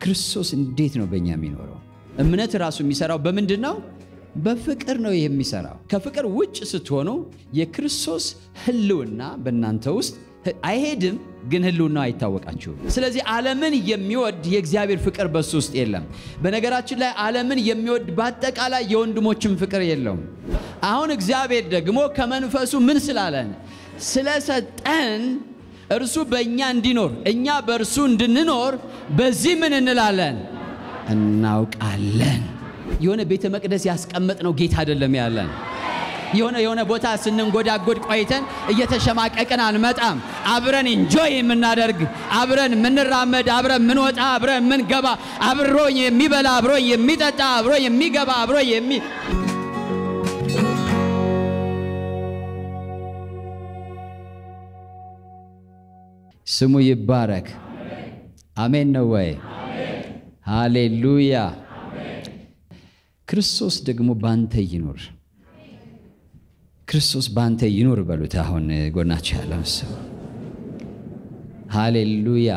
ክርስቶስ እንዴት ነው በእኛ የሚኖረው? እምነት ራሱ የሚሰራው በምንድን ነው? በፍቅር ነው የሚሰራው። ከፍቅር ውጭ ስትሆኑ የክርስቶስ ሕልውና በእናንተ ውስጥ አይሄድም፣ ግን ሕልውናው አይታወቃችሁም። ስለዚህ ዓለምን የሚወድ የእግዚአብሔር ፍቅር በሱ ውስጥ የለም። በነገራችን ላይ ዓለምን የሚወድ በአጠቃላይ የወንድሞችን ፍቅር የለውም። አሁን እግዚአብሔር ደግሞ ከመንፈሱ ምን ስላለን ስለሰጠን እርሱ በእኛ እንዲኖር እኛ በእርሱ እንድንኖር በዚህ ምን እንላለን እናውቃለን። የሆነ ቤተ መቅደስ ያስቀመጥነው ጌታ አይደለም ያለን። የሆነ የሆነ ቦታ ስንንጎዳጎድ ቆይተን እየተሸማቀቅን አንመጣም። አብረን ኢንጆይ የምናደርግ አብረን የምንራመድ አብረን የምንወጣ አብረን የምንገባ አብሮኝ የሚበላ አብሮኝ የሚጠጣ አብሮኝ የሚገባ አብሮኝ የሚ ስሙ ይባረክ። አሜን ነው ወይ? ሃሌሉያ። ክርስቶስ ደግሞ ባንተ ይኑር። ክርስቶስ ባንተ ይኑር በሉት። አሁን ጎናቸው ያለው ሰው ሃሌሉያ።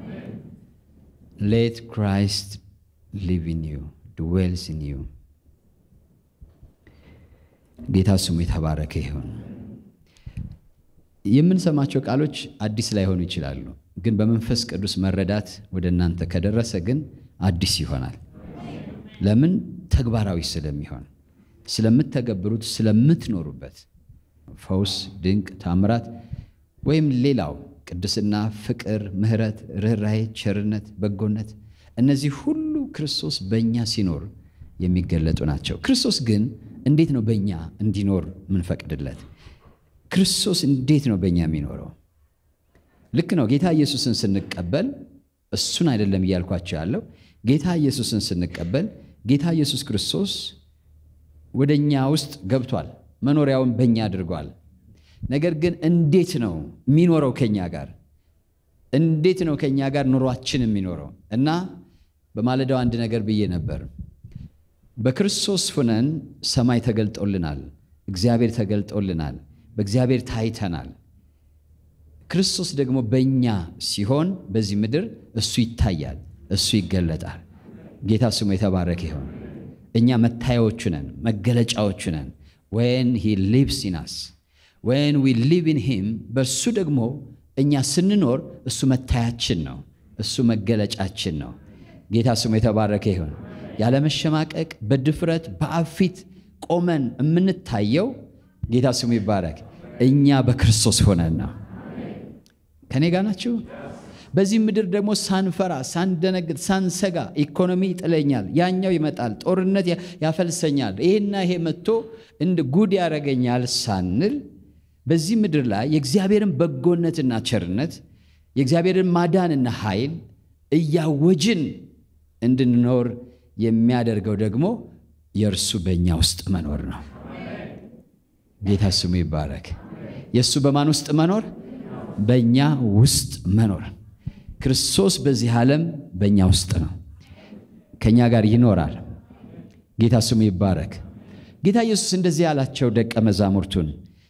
ሌት ክራይስት ሊቭ ኢን ዩ ድዌልስ ኢን ዩ። ጌታ ስሙ የተባረከ ይሁን። የምንሰማቸው ቃሎች አዲስ ላይሆኑ ይችላሉ፣ ግን በመንፈስ ቅዱስ መረዳት ወደ እናንተ ከደረሰ ግን አዲስ ይሆናል። ለምን? ተግባራዊ ስለሚሆን ስለምትተገብሩት፣ ስለምትኖሩበት ፈውስ፣ ድንቅ ታምራት ወይም ሌላው ቅድስና፣ ፍቅር፣ ምሕረት፣ ርኅራኄ፣ ቸርነት፣ በጎነት እነዚህ ሁሉ ክርስቶስ በእኛ ሲኖር የሚገለጡ ናቸው። ክርስቶስ ግን እንዴት ነው በእኛ እንዲኖር ምንፈቅድለት? ክርስቶስ እንዴት ነው በእኛ የሚኖረው? ልክ ነው። ጌታ ኢየሱስን ስንቀበል እሱን አይደለም እያልኳቸው ያለው ጌታ ኢየሱስን ስንቀበል ጌታ ኢየሱስ ክርስቶስ ወደ እኛ ውስጥ ገብቷል፣ መኖሪያውን በእኛ አድርጓል። ነገር ግን እንዴት ነው የሚኖረው ከእኛ ጋር? እንዴት ነው ከእኛ ጋር ኑሯችን የሚኖረው? እና በማለዳው አንድ ነገር ብዬ ነበር። በክርስቶስ ሁነን ሰማይ ተገልጦልናል፣ እግዚአብሔር ተገልጦልናል፣ በእግዚአብሔር ታይተናል። ክርስቶስ ደግሞ በእኛ ሲሆን በዚህ ምድር እሱ ይታያል፣ እሱ ይገለጣል። ጌታ ስሙ የተባረከ ይሆን። እኛ መታያዎቹ ነን፣ መገለጫዎቹ ነን። ወን ሂ ሊቭስ ኢን አስ ወን ዊ ሊቭ ኢን ሂም በእሱ ደግሞ እኛ ስንኖር እሱ መታያችን ነው፣ እሱ መገለጫችን ነው። ጌታ ስሙ የተባረከ ይሁን። ያለመሸማቀቅ በድፍረት በአብ ፊት ቆመን የምንታየው ጌታ ስሙ ይባረክ እኛ በክርስቶስ ሆነን ነው። ከኔ ጋር ናችሁ? በዚህ ምድር ደግሞ ሳንፈራ ሳንደነግጥ ሳንሰጋ ኢኮኖሚ ይጥለኛል፣ ያኛው ይመጣል፣ ጦርነት ያፈልሰኛል፣ ይሄና ይሄ መጥቶ እንደ ጉድ ያደረገኛል ሳንል በዚህ ምድር ላይ የእግዚአብሔርን በጎነትና ቸርነት የእግዚአብሔርን ማዳንና ኃይል እያወጅን እንድንኖር የሚያደርገው ደግሞ የእርሱ በእኛ ውስጥ መኖር ነው። ጌታ ስሙ ይባረክ። የእሱ በማን ውስጥ መኖር? በእኛ ውስጥ መኖር። ክርስቶስ በዚህ ዓለም በእኛ ውስጥ ነው፣ ከእኛ ጋር ይኖራል። ጌታ ስሙ ይባረክ። ጌታ ኢየሱስ እንደዚህ ያላቸው ደቀ መዛሙርቱን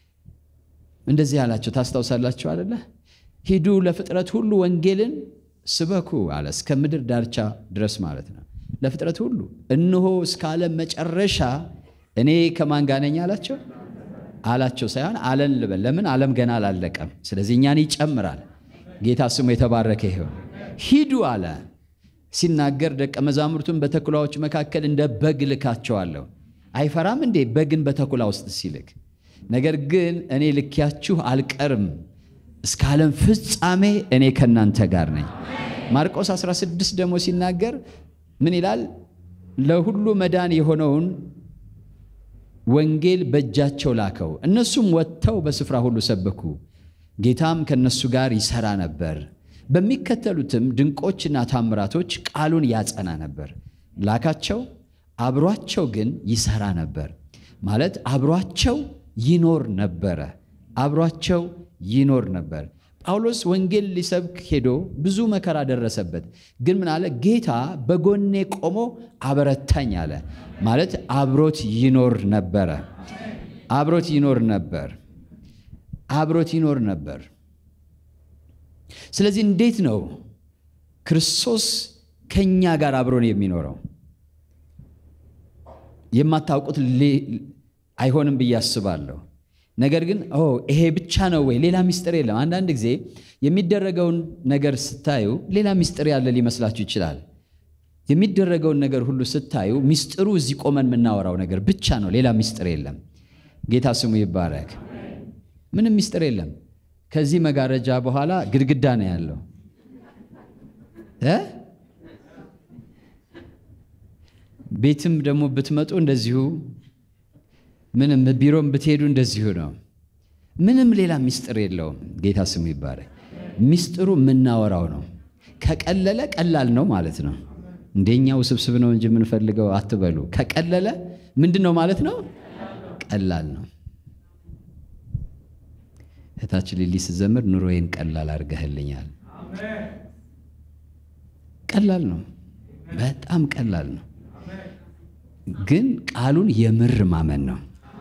እንደዚህ ያላቸው ታስታውሳላችሁ አደለ? ሂዱ ለፍጥረት ሁሉ ወንጌልን ስበኩ አለ። እስከ ምድር ዳርቻ ድረስ ማለት ነው። ለፍጥረት ሁሉ እነሆ እስከ ዓለም መጨረሻ እኔ ከማን ጋር ነኝ አላቸው አላቸው ሳይሆን አለን ልበል። ለምን ዓለም ገና አላለቀም። ስለዚህ እኛን ይጨምራል። ጌታ ስሙ የተባረከ ይሁን። ሂዱ አለ ሲናገር ደቀ መዛሙርቱን በተኩላዎች መካከል እንደ በግ ልካቸዋለሁ። አይፈራም እንዴ በግን በተኩላ ውስጥ ሲልክ? ነገር ግን እኔ ልኪያችሁ አልቀርም፣ እስከ ዓለም ፍጻሜ እኔ ከእናንተ ጋር ነኝ። ማርቆስ 16 ደግሞ ሲናገር ምን ይላል? ለሁሉ መዳን የሆነውን ወንጌል በእጃቸው ላከው። እነሱም ወጥተው በስፍራ ሁሉ ሰበኩ። ጌታም ከነሱ ጋር ይሰራ ነበር። በሚከተሉትም ድንቆችና ታምራቶች ቃሉን ያጸና ነበር። ላካቸው፣ አብሯቸው ግን ይሰራ ነበር። ማለት አብሯቸው ይኖር ነበረ። አብሯቸው ይኖር ነበር። ጳውሎስ ወንጌል ሊሰብክ ሄዶ ብዙ መከራ ደረሰበት። ግን ምን አለ? ጌታ በጎኔ ቆሞ አበረታኝ አለ። ማለት አብሮት ይኖር ነበረ። አብሮት ይኖር ነበር። አብሮት ይኖር ነበር። ስለዚህ እንዴት ነው ክርስቶስ ከእኛ ጋር አብሮን የሚኖረው የማታውቁት አይሆንም ብዬ አስባለሁ። ነገር ግን ይሄ ብቻ ነው ወይ? ሌላ ሚስጥር የለም። አንዳንድ ጊዜ የሚደረገውን ነገር ስታዩ ሌላ ሚስጥር ያለ ሊመስላችሁ ይችላል። የሚደረገውን ነገር ሁሉ ስታዩ ሚስጥሩ እዚህ ቆመን የምናወራው ነገር ብቻ ነው። ሌላ ሚስጥር የለም። ጌታ ስሙ ይባረክ። ምንም ሚስጥር የለም። ከዚህ መጋረጃ በኋላ ግድግዳ ነው ያለው እ ቤትም ደግሞ ብትመጡ እንደዚሁ ምንም ቢሮም ብትሄዱ እንደዚሁ ነው። ምንም ሌላ ሚስጥር የለውም። ጌታ ስሙ ይባረክ። ሚስጥሩ የምናወራው ነው። ከቀለለ ቀላል ነው ማለት ነው። እንደኛ ውስብስብ ነው እንጂ የምንፈልገው አትበሉ። ከቀለለ ምንድን ነው ማለት ነው? ቀላል ነው። እህታችን ሊሊ ስዘምር ኑሮዬን ቀላል አድርገህልኛል። ቀላል ነው፣ በጣም ቀላል ነው። ግን ቃሉን የምር ማመን ነው።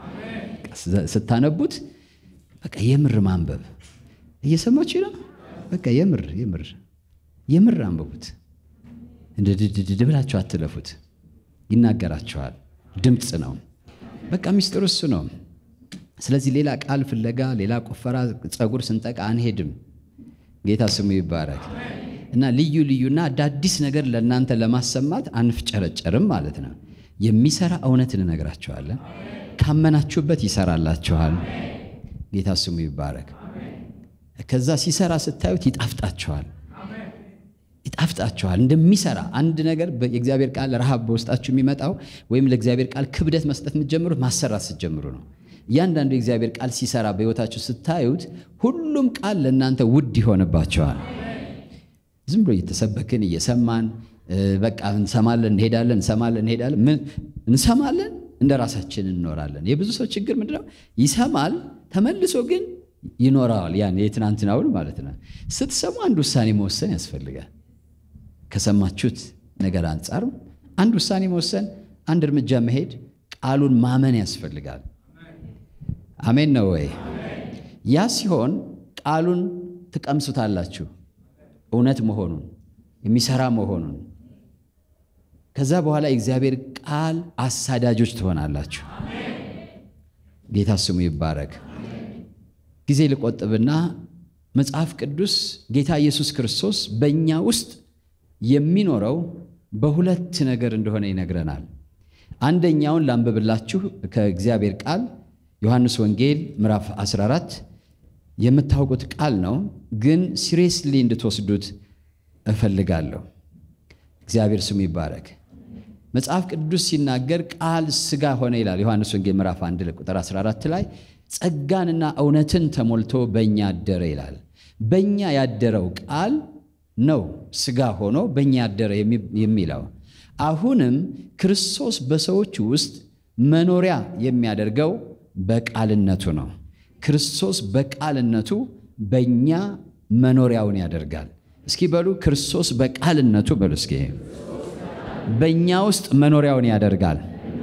ስታነቡት በቃ የምር ማንበብ እየሰማችሁ ነው። በቃ የምር የምር የምር አንብቡት። እንደ ድድድ ብላችሁ አትለፉት። ይናገራችኋል። ድምፅ ነው። በቃ ሚስጥሩ እሱ ነው። ስለዚህ ሌላ ቃል ፍለጋ፣ ሌላ ቆፈራ፣ ፀጉር ስንጠቃ አንሄድም። ጌታ ስሙ ይባረክ እና ልዩ ልዩና አዳዲስ ነገር ለእናንተ ለማሰማት አንፍጨረጨርም ማለት ነው። የሚሰራ እውነት እንነግራችኋለን። ካመናችሁበት ይሰራላችኋል። ጌታ ስሙ ይባረክ። ከዛ ሲሰራ ስታዩት ይጣፍጣችኋል ይጣፍጣችኋል እንደሚሰራ አንድ ነገር የእግዚአብሔር ቃል ረሃብ በውስጣችሁ የሚመጣው ወይም ለእግዚአብሔር ቃል ክብደት መስጠት የምትጀምሩት ማሰራት ስትጀምሩ ነው። እያንዳንዱ የእግዚአብሔር ቃል ሲሰራ በሕይወታችሁ ስታዩት ሁሉም ቃል ለእናንተ ውድ ይሆንባቸዋል። ዝም ብሎ እየተሰበክን እየሰማን በቃ እንሰማለን እንሄዳለን፣ እንሰማለን እንሄዳለን፣ እንሰማለን እንደ ራሳችን እንኖራለን። የብዙ ሰው ችግር ምንድነው? ይሰማል ተመልሶ ግን ይኖረዋል። ያን የትናንትናውን ማለት ነው። ስትሰሙ አንድ ውሳኔ መወሰን ያስፈልጋል። ከሰማችሁት ነገር አንጻር አንድ ውሳኔ መወሰን፣ አንድ እርምጃ መሄድ፣ ቃሉን ማመን ያስፈልጋል። አሜን ነው ወይ? ያ ሲሆን ቃሉን ትቀምሱታላችሁ፣ እውነት መሆኑን የሚሰራ መሆኑን። ከዛ በኋላ የእግዚአብሔር ቃል አሳዳጆች ትሆናላችሁ። ጌታ ስሙ ይባረክ። ጊዜ ልቆጥብና መጽሐፍ ቅዱስ ጌታ ኢየሱስ ክርስቶስ በእኛ ውስጥ የሚኖረው በሁለት ነገር እንደሆነ ይነግረናል። አንደኛውን ላንብብላችሁ ከእግዚአብሔር ቃል ዮሐንስ ወንጌል ምዕራፍ 14 የምታውቁት ቃል ነው፣ ግን ሲሪየስሊ እንድትወስዱት እፈልጋለሁ። እግዚአብሔር ስሙ ይባረክ። መጽሐፍ ቅዱስ ሲናገር ቃል ሥጋ ሆነ ይላል። ዮሐንስ ወንጌል ምዕራፍ 1 ቁጥር 14 ላይ ጸጋንና እውነትን ተሞልቶ በእኛ አደረ ይላል። በእኛ ያደረው ቃል ነው ሥጋ ሆኖ በእኛ ያደረ የሚለው። አሁንም ክርስቶስ በሰዎች ውስጥ መኖሪያ የሚያደርገው በቃልነቱ ነው። ክርስቶስ በቃልነቱ በእኛ መኖሪያውን ያደርጋል። እስኪ በሉ ክርስቶስ በቃልነቱ በሉ እስኪ በእኛ ውስጥ መኖሪያውን ያደርጋል።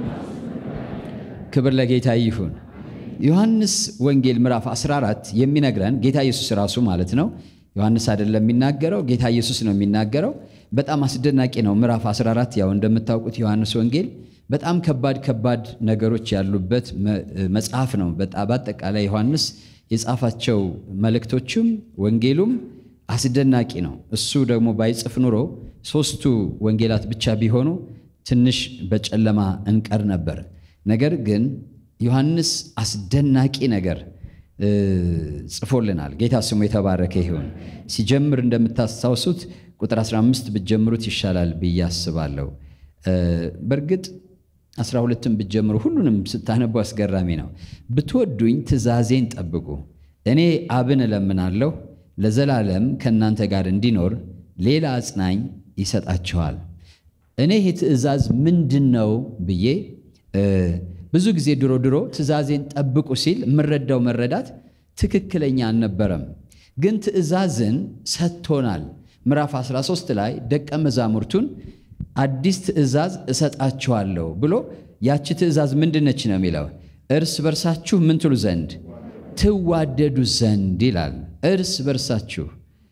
ክብር ለጌታ ይሁን። ዮሐንስ ወንጌል ምዕራፍ 14 የሚነግረን ጌታ ኢየሱስ ራሱ ማለት ነው። ዮሐንስ አይደለም የሚናገረው፣ ጌታ ኢየሱስ ነው የሚናገረው። በጣም አስደናቂ ነው። ምዕራፍ 14 ያው እንደምታውቁት ዮሐንስ ወንጌል በጣም ከባድ ከባድ ነገሮች ያሉበት መጽሐፍ ነው። በአጠቃላይ ዮሐንስ የጻፋቸው መልእክቶቹም ወንጌሉም አስደናቂ ነው። እሱ ደግሞ ባይጽፍ ኑሮ ሶስቱ ወንጌላት ብቻ ቢሆኑ ትንሽ በጨለማ እንቀር ነበር። ነገር ግን ዮሐንስ አስደናቂ ነገር ጽፎልናል። ጌታ ስሙ የተባረከ ይሁን። ሲጀምር እንደምታስታውሱት ቁጥር 15 ብትጀምሩት ይሻላል ብዬ አስባለሁ። በእርግጥ 12ም ብትጀምሩ ሁሉንም ስታነቡ አስገራሚ ነው። ብትወዱኝ ትእዛዜን ጠብቁ። እኔ አብን እለምናለሁ ለዘላለም ከእናንተ ጋር እንዲኖር ሌላ አጽናኝ ይሰጣችኋል። እኔ ይህ ትእዛዝ ምንድን ነው ብዬ ብዙ ጊዜ ድሮ ድሮ ትእዛዜን ጠብቁ ሲል የምረዳው መረዳት ትክክለኛ አልነበረም። ግን ትእዛዝን ሰጥቶናል። ምዕራፍ 13 ላይ ደቀ መዛሙርቱን አዲስ ትእዛዝ እሰጣችኋለሁ ብሎ ያቺ ትእዛዝ ምንድነች ነው የሚለው እርስ በርሳችሁ ምን ትሉ ዘንድ ትዋደዱ ዘንድ ይላል። እርስ በርሳችሁ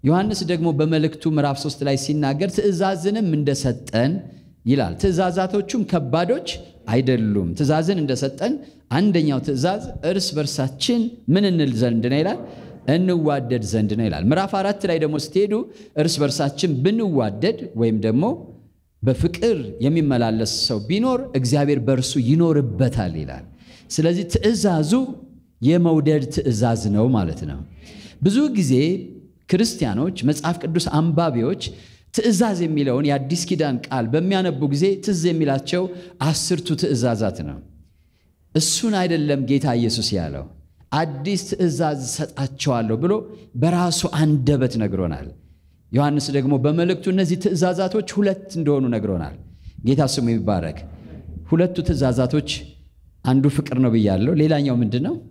ዮሐንስ ደግሞ በመልእክቱ ምዕራፍ 3 ላይ ሲናገር ትእዛዝንም እንደሰጠን ይላል። ትእዛዛቶቹም ከባዶች አይደሉም። ትእዛዝን እንደሰጠን አንደኛው ትእዛዝ እርስ በርሳችን ምን እንል ዘንድ ነው ይላል? እንዋደድ ዘንድ ነው ይላል። ምዕራፍ አራት ላይ ደግሞ ስትሄዱ እርስ በርሳችን ብንዋደድ ወይም ደግሞ በፍቅር የሚመላለስ ሰው ቢኖር እግዚአብሔር በእርሱ ይኖርበታል ይላል። ስለዚህ ትእዛዙ የመውደድ ትእዛዝ ነው ማለት ነው። ብዙ ጊዜ ክርስቲያኖች፣ መጽሐፍ ቅዱስ አንባቢዎች ትእዛዝ የሚለውን የአዲስ ኪዳን ቃል በሚያነቡ ጊዜ ትዝ የሚላቸው አስርቱ ትእዛዛት ነው። እሱን አይደለም ጌታ ኢየሱስ ያለው። አዲስ ትእዛዝ ሰጣቸዋለሁ ብሎ በራሱ አንደበት ነግሮናል። ዮሐንስ ደግሞ በመልእክቱ እነዚህ ትእዛዛቶች ሁለት እንደሆኑ ነግሮናል። ጌታ ስሙ ይባረክ። ሁለቱ ትእዛዛቶች አንዱ ፍቅር ነው ብያለሁ። ሌላኛው ምንድን ነው?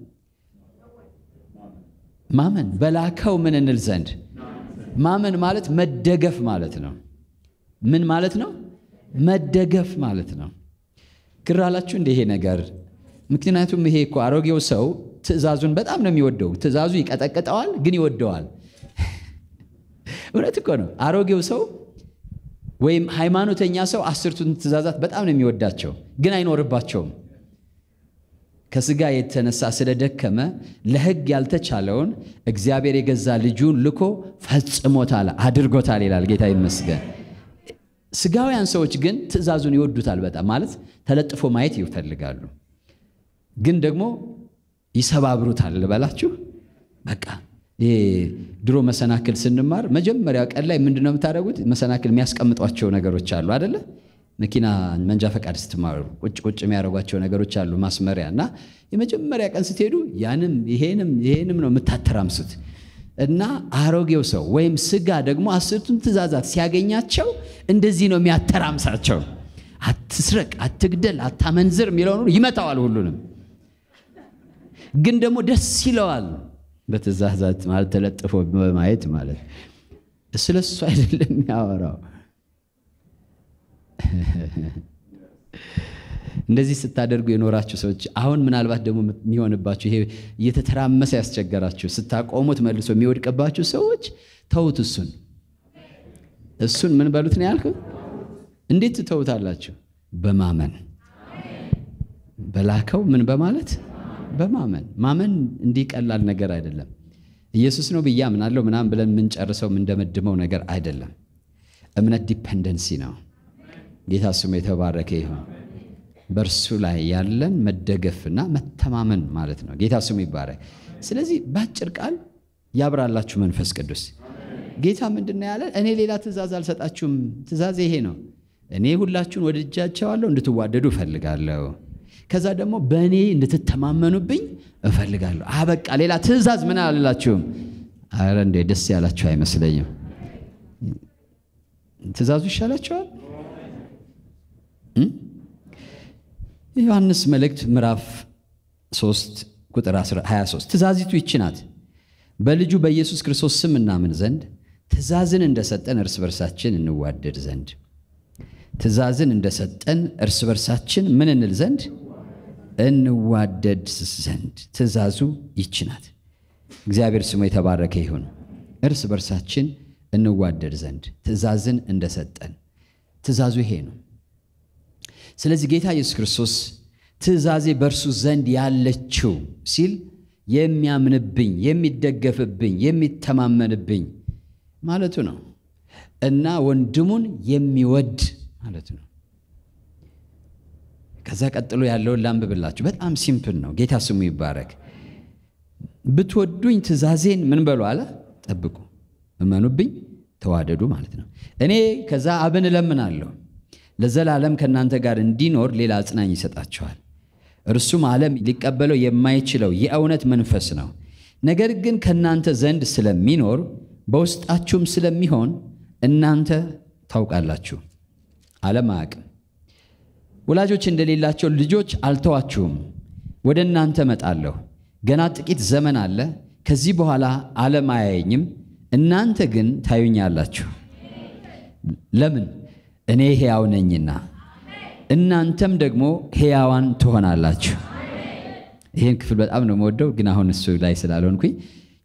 ማመን በላከው ምን እንል ዘንድ ማመን ማለት መደገፍ ማለት ነው። ምን ማለት ነው? መደገፍ ማለት ነው። ግር አላችሁ እንደ ይሄ ነገር? ምክንያቱም ይሄ እኮ አሮጌው ሰው ትእዛዙን በጣም ነው የሚወደው። ትእዛዙ ይቀጠቅጠዋል፣ ግን ይወደዋል። እውነት እኮ ነው። አሮጌው ሰው ወይም ሃይማኖተኛ ሰው አስርቱን ትእዛዛት በጣም ነው የሚወዳቸው፣ ግን አይኖርባቸውም። ከስጋ የተነሳ ስለደከመ ለሕግ ያልተቻለውን እግዚአብሔር የገዛ ልጁን ልኮ ፈጽሞታል፣ አድርጎታል ይላል። ጌታ ይመስገን። ስጋውያን ሰዎች ግን ትእዛዙን ይወዱታል በጣም ማለት ተለጥፎ ማየት ይፈልጋሉ፣ ግን ደግሞ ይሰባብሩታል ልበላችሁ። በቃ ይሄ ድሮ መሰናክል ስንማር መጀመሪያ ቀን ላይ ምንድን ነው የምታደርጉት? መሰናክል የሚያስቀምጧቸው ነገሮች አሉ አደለ? መኪና መንጃ ፈቃድ ስትማሩ ቁጭ ቁጭ የሚያደርጓቸው ነገሮች አሉ ማስመሪያ እና የመጀመሪያ ቀን ስትሄዱ ያንም ይሄንም ይሄንም ነው የምታተራምሱት እና አሮጌው ሰው ወይም ስጋ ደግሞ አስርቱን ትእዛዛት ሲያገኛቸው እንደዚህ ነው የሚያተራምሳቸው። አትስረቅ፣ አትግደል፣ አታመንዝር የሚለውን ሁሉ ይመታዋል። ሁሉንም ግን ደግሞ ደስ ይለዋል። በትእዛዛት ማለት ተለጥፎ በማየት ማለት ስለ እሱ አይደለም የሚያወራው። እንደዚህ ስታደርጉ የኖራችሁ ሰዎች አሁን ምናልባት ደግሞ የሚሆንባችሁ ይሄ እየተተራመሰ ያስቸገራችሁ ስታቆሙት መልሶ የሚወድቅባችሁ ሰዎች ተዉት። እሱን እሱን ምን በሉት ነው ያልኩት? እንዴት ትተውታላችሁ? በማመን በላከው ምን በማለት በማመን ማመን እንዲህ ቀላል ነገር አይደለም። ኢየሱስ ነው ብዬ አምናለሁ ምናምን ብለን የምንጨርሰው የምንደመድመው ነገር አይደለም። እምነት ዲፐንደንሲ ነው። ጌታ ስሙ የተባረከ ይሁን። በእርሱ ላይ ያለን መደገፍና መተማመን ማለት ነው። ጌታ ስሙ ይባረክ። ስለዚህ በአጭር ቃል ያብራላችሁ መንፈስ ቅዱስ። ጌታ ምንድን ነው ያለን? እኔ ሌላ ትእዛዝ አልሰጣችሁም። ትእዛዝ ይሄ ነው። እኔ ሁላችሁን ወድጃቸዋለሁ፣ እንድትዋደዱ እፈልጋለሁ። ከዛ ደግሞ በእኔ እንድትተማመኑብኝ እፈልጋለሁ። አበቃ። ሌላ ትእዛዝ ምን አልላችሁም። አረ እንዴ ደስ ያላችሁ አይመስለኝም። ትእዛዙ ይሻላችኋል። የዮሐንስ መልእክት ምዕራፍ 3 ቁጥር 23 ትእዛዚቱ ይቺ ናት፣ በልጁ በኢየሱስ ክርስቶስ ስም እናምን ዘንድ ትእዛዝን እንደሰጠን እርስ በርሳችን እንዋደድ ዘንድ ትእዛዝን እንደሰጠን እርስ በርሳችን ምን እንል ዘንድ እንዋደድ ዘንድ ትእዛዙ ይቺ ናት። እግዚአብሔር ስሙ የተባረከ ይሁን። እርስ በርሳችን እንዋደድ ዘንድ ትእዛዝን እንደሰጠን ትእዛዙ ይሄ ነው። ስለዚህ ጌታ ኢየሱስ ክርስቶስ ትእዛዜ በእርሱ ዘንድ ያለችው ሲል የሚያምንብኝ፣ የሚደገፍብኝ፣ የሚተማመንብኝ ማለቱ ነው እና ወንድሙን የሚወድ ማለቱ ነው። ከዛ ቀጥሎ ያለውን ላንብብላችሁ። በጣም ሲምፕል ነው። ጌታ ስሙ ይባረክ። ብትወዱኝ ትእዛዜን ምን በሉ አለ ጠብቁ፣ እመኑብኝ፣ ተዋደዱ ማለት ነው። እኔ ከዛ አብን እለምናለሁ ለዘላለም ከእናንተ ጋር እንዲኖር ሌላ አጽናኝ ይሰጣችኋል። እርሱም ዓለም ሊቀበለው የማይችለው የእውነት መንፈስ ነው። ነገር ግን ከእናንተ ዘንድ ስለሚኖር በውስጣችሁም ስለሚሆን እናንተ ታውቃላችሁ። ዓለም አያውቅም። ወላጆች እንደሌላቸው ልጆች አልተዋችሁም፣ ወደ እናንተ እመጣለሁ። ገና ጥቂት ዘመን አለ፣ ከዚህ በኋላ ዓለም አያየኝም፣ እናንተ ግን ታዩኛላችሁ። ለምን? እኔ ሕያው ነኝና እናንተም ደግሞ ሕያዋን ትሆናላችሁ። ይህን ክፍል በጣም ነው የምወደው፣ ግን አሁን እሱ ላይ ስላልሆንኩኝ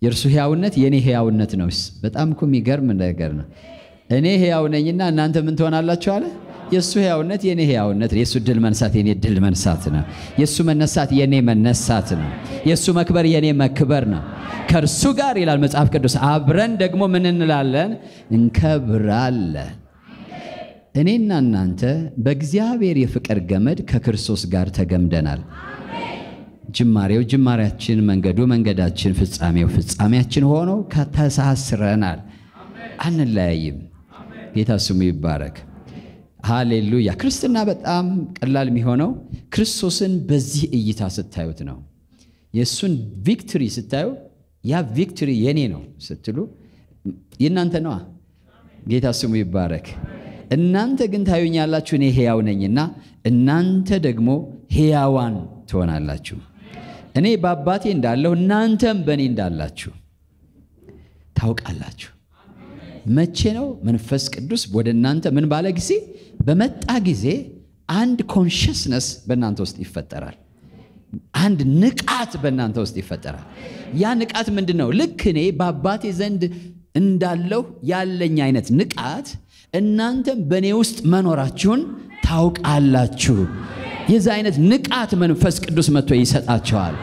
የእርሱ ሕያውነት የእኔ ሕያውነት ነው። በጣም እኮ የሚገርም ነገር ነው። እኔ ሕያው ነኝና እናንተ ምን ትሆናላችሁ አለ። የእሱ ሕያውነት የእኔ ሕያውነት ነው። የእሱ ድል መንሳት የእኔ ድል መንሳት ነው። የእሱ መነሳት የእኔ መነሳት ነው። የእሱ መክበር የእኔ መክበር ነው። ከእርሱ ጋር ይላል መጽሐፍ ቅዱስ አብረን ደግሞ ምን እንላለን? እንከብራለን። እኔና እናንተ በእግዚአብሔር የፍቅር ገመድ ከክርስቶስ ጋር ተገምደናል። ጅማሬው ጅማሬያችን፣ መንገዱ መንገዳችን፣ ፍጻሜው ፍጻሜያችን ሆኖ ከተሳስረናል። አንለያይም። ጌታ ስሙ ይባረክ። ሃሌሉያ። ክርስትና በጣም ቀላል የሚሆነው ክርስቶስን በዚህ እይታ ስታዩት ነው። የእሱን ቪክትሪ ስታዩ ያ ቪክትሪ የኔ ነው ስትሉ የእናንተ ነዋ። ጌታ ስሙ ይባረክ። እናንተ ግን ታዩኛላችሁ፣ እኔ ሕያው ነኝና እናንተ ደግሞ ሕያዋን ትሆናላችሁ። እኔ በአባቴ እንዳለሁ እናንተም በእኔ እንዳላችሁ ታውቃላችሁ። መቼ ነው መንፈስ ቅዱስ ወደ እናንተ ምን ባለ ጊዜ በመጣ ጊዜ አንድ ኮንሽስነስ በእናንተ ውስጥ ይፈጠራል። አንድ ንቃት በእናንተ ውስጥ ይፈጠራል። ያ ንቃት ምንድን ነው? ልክ እኔ በአባቴ ዘንድ እንዳለሁ ያለኝ አይነት ንቃት እናንተም በእኔ ውስጥ መኖራችሁን ታውቃላችሁ። የዚህ አይነት ንቃት መንፈስ ቅዱስ መጥቶ ይሰጣቸዋል።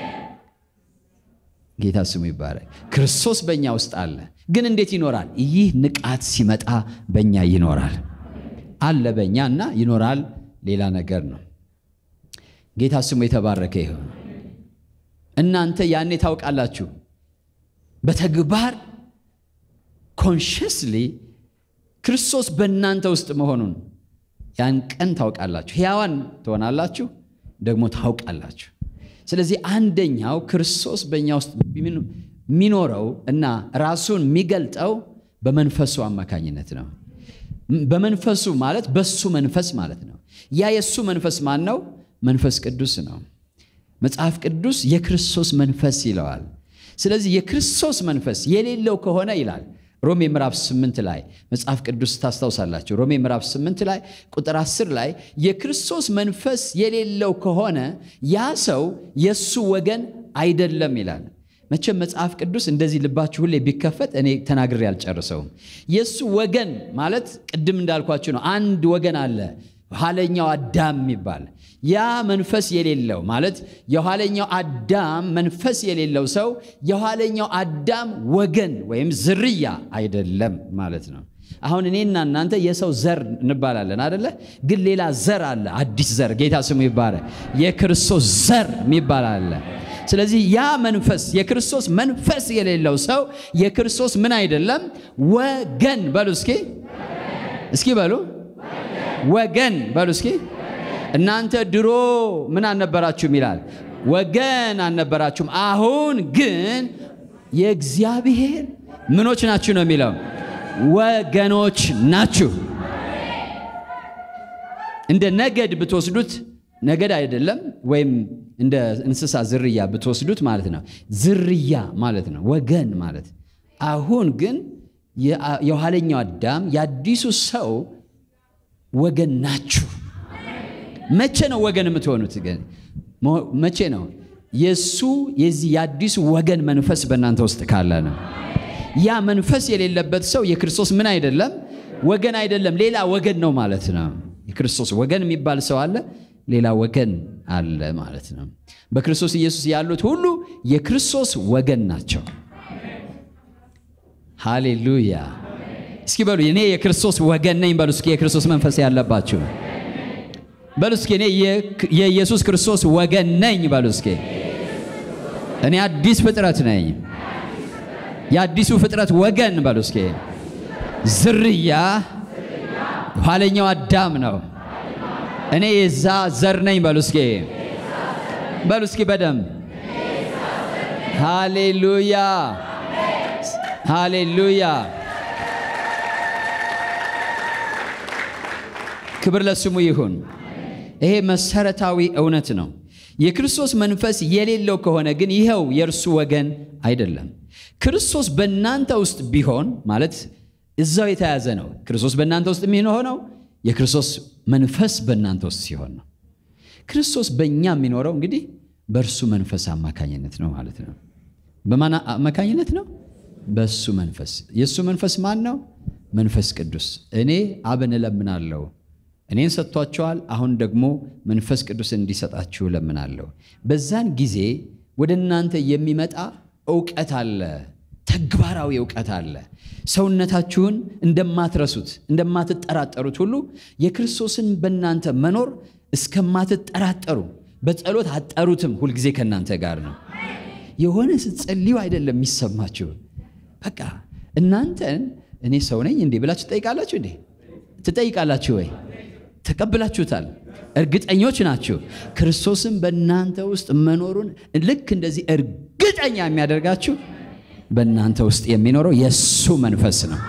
ጌታ ስሙ ይባረክ። ክርስቶስ በእኛ ውስጥ አለ። ግን እንዴት ይኖራል? ይህ ንቃት ሲመጣ በእኛ ይኖራል። አለ በእኛ እና ይኖራል ሌላ ነገር ነው። ጌታ ስሙ የተባረከ ይሁን። እናንተ ያኔ ታውቃላችሁ በተግባር ኮንሽስሊ ክርስቶስ በእናንተ ውስጥ መሆኑን ያን ቀን ታውቃላችሁ። ሕያዋን ትሆናላችሁ፣ ደግሞ ታውቃላችሁ። ስለዚህ አንደኛው ክርስቶስ በእኛ ውስጥ የሚኖረው እና ራሱን የሚገልጠው በመንፈሱ አማካኝነት ነው። በመንፈሱ ማለት በሱ መንፈስ ማለት ነው። ያ የእሱ መንፈስ ማን ነው? መንፈስ ቅዱስ ነው። መጽሐፍ ቅዱስ የክርስቶስ መንፈስ ይለዋል። ስለዚህ የክርስቶስ መንፈስ የሌለው ከሆነ ይላል ሮሜ ምዕራፍ 8 ላይ መጽሐፍ ቅዱስ ታስታውሳላችሁ። ሮሜ ምዕራፍ 8 ላይ ቁጥር 10 ላይ የክርስቶስ መንፈስ የሌለው ከሆነ ያ ሰው የእሱ ወገን አይደለም ይላል። መቼም መጽሐፍ ቅዱስ እንደዚህ ልባችሁ ሁሌ ቢከፈት እኔ ተናግሬ አልጨርሰውም። የእሱ ወገን ማለት ቅድም እንዳልኳችሁ ነው። አንድ ወገን አለ፣ ኋለኛው አዳም የሚባል ያ መንፈስ የሌለው ማለት የኋለኛው አዳም መንፈስ የሌለው ሰው የኋለኛው አዳም ወገን ወይም ዝርያ አይደለም ማለት ነው። አሁን እኔና እናንተ የሰው ዘር እንባላለን አደለ? ግን ሌላ ዘር አለ፣ አዲስ ዘር። ጌታ ስሙ ይባላል። የክርስቶስ ዘር የሚባል አለ። ስለዚህ ያ መንፈስ የክርስቶስ መንፈስ የሌለው ሰው የክርስቶስ ምን አይደለም? ወገን በሉ እስኪ እስኪ በሉ ወገን በሉ እስኪ እናንተ ድሮ ምን አልነበራችሁም ይላል፣ ወገን አልነበራችሁም። አሁን ግን የእግዚአብሔር ምኖች ናችሁ ነው የሚለው፣ ወገኖች ናችሁ። እንደ ነገድ ብትወስዱት ነገድ አይደለም፣ ወይም እንደ እንስሳ ዝርያ ብትወስዱት ማለት ነው። ዝርያ ማለት ነው፣ ወገን ማለት። አሁን ግን የኋለኛው አዳም የአዲሱ ሰው ወገን ናችሁ። መቼ ነው ወገን የምትሆኑት? ግን መቼ ነው? የእሱ የዚህ የአዲሱ ወገን መንፈስ በእናንተ ውስጥ ካለ ነው። ያ መንፈስ የሌለበት ሰው የክርስቶስ ምን አይደለም? ወገን አይደለም፣ ሌላ ወገን ነው ማለት ነው። የክርስቶስ ወገን የሚባል ሰው አለ፣ ሌላ ወገን አለ ማለት ነው። በክርስቶስ ኢየሱስ ያሉት ሁሉ የክርስቶስ ወገን ናቸው። ሃሌሉያ! እስኪ በሉ እኔ የክርስቶስ ወገን ነኝ በሉ እስኪ የክርስቶስ መንፈስ ያለባችሁ በሉ እስኪ እኔ የኢየሱስ ክርስቶስ ወገን ነኝ በሉ እስኪ እኔ አዲስ ፍጥረት ነኝ የአዲሱ ፍጥረት ወገን በሉ እስኪ ዝርያ ኋለኛው አዳም ነው እኔ የዛ ዘር ነኝ በሉ እስኪ በሉ እስኪ በደም ሃሌሉያ ሃሌሉያ ክብር ለስሙ ይሁን። ይሄ መሰረታዊ እውነት ነው። የክርስቶስ መንፈስ የሌለው ከሆነ ግን ይኸው የእርሱ ወገን አይደለም። ክርስቶስ በእናንተ ውስጥ ቢሆን ማለት እዛው የተያዘ ነው። ክርስቶስ በእናንተ ውስጥ የሚሆነው የክርስቶስ መንፈስ በእናንተ ውስጥ ሲሆን ነው። ክርስቶስ በእኛ የሚኖረው እንግዲህ በእርሱ መንፈስ አማካኝነት ነው ማለት ነው። በማን አማካኝነት ነው? በእሱ መንፈስ። የእሱ መንፈስ ማን ነው? መንፈስ ቅዱስ። እኔ አብን እለምናለሁ፣ እኔን ሰጥቷቸዋል። አሁን ደግሞ መንፈስ ቅዱስ እንዲሰጣችሁ እለምናለሁ። በዛን ጊዜ ወደ እናንተ የሚመጣ እውቀት አለ፣ ተግባራዊ እውቀት አለ። ሰውነታችሁን እንደማትረሱት እንደማትጠራጠሩት ሁሉ የክርስቶስን በእናንተ መኖር እስከማትጠራጠሩ በጸሎት አጠሩትም ሁልጊዜ ከእናንተ ጋር ነው። የሆነ ስትጸልዩ አይደለም የሚሰማችሁ። በቃ እናንተን እኔ ሰው ነኝ እንዴ ብላችሁ ትጠይቃላችሁ እንዴ? ትጠይቃላችሁ ወይ? ተቀብላችሁታል? እርግጠኞች ናችሁ? ክርስቶስን በእናንተ ውስጥ መኖሩን ልክ እንደዚህ እርግጠኛ የሚያደርጋችሁ በእናንተ ውስጥ የሚኖረው የእሱ መንፈስ ነው።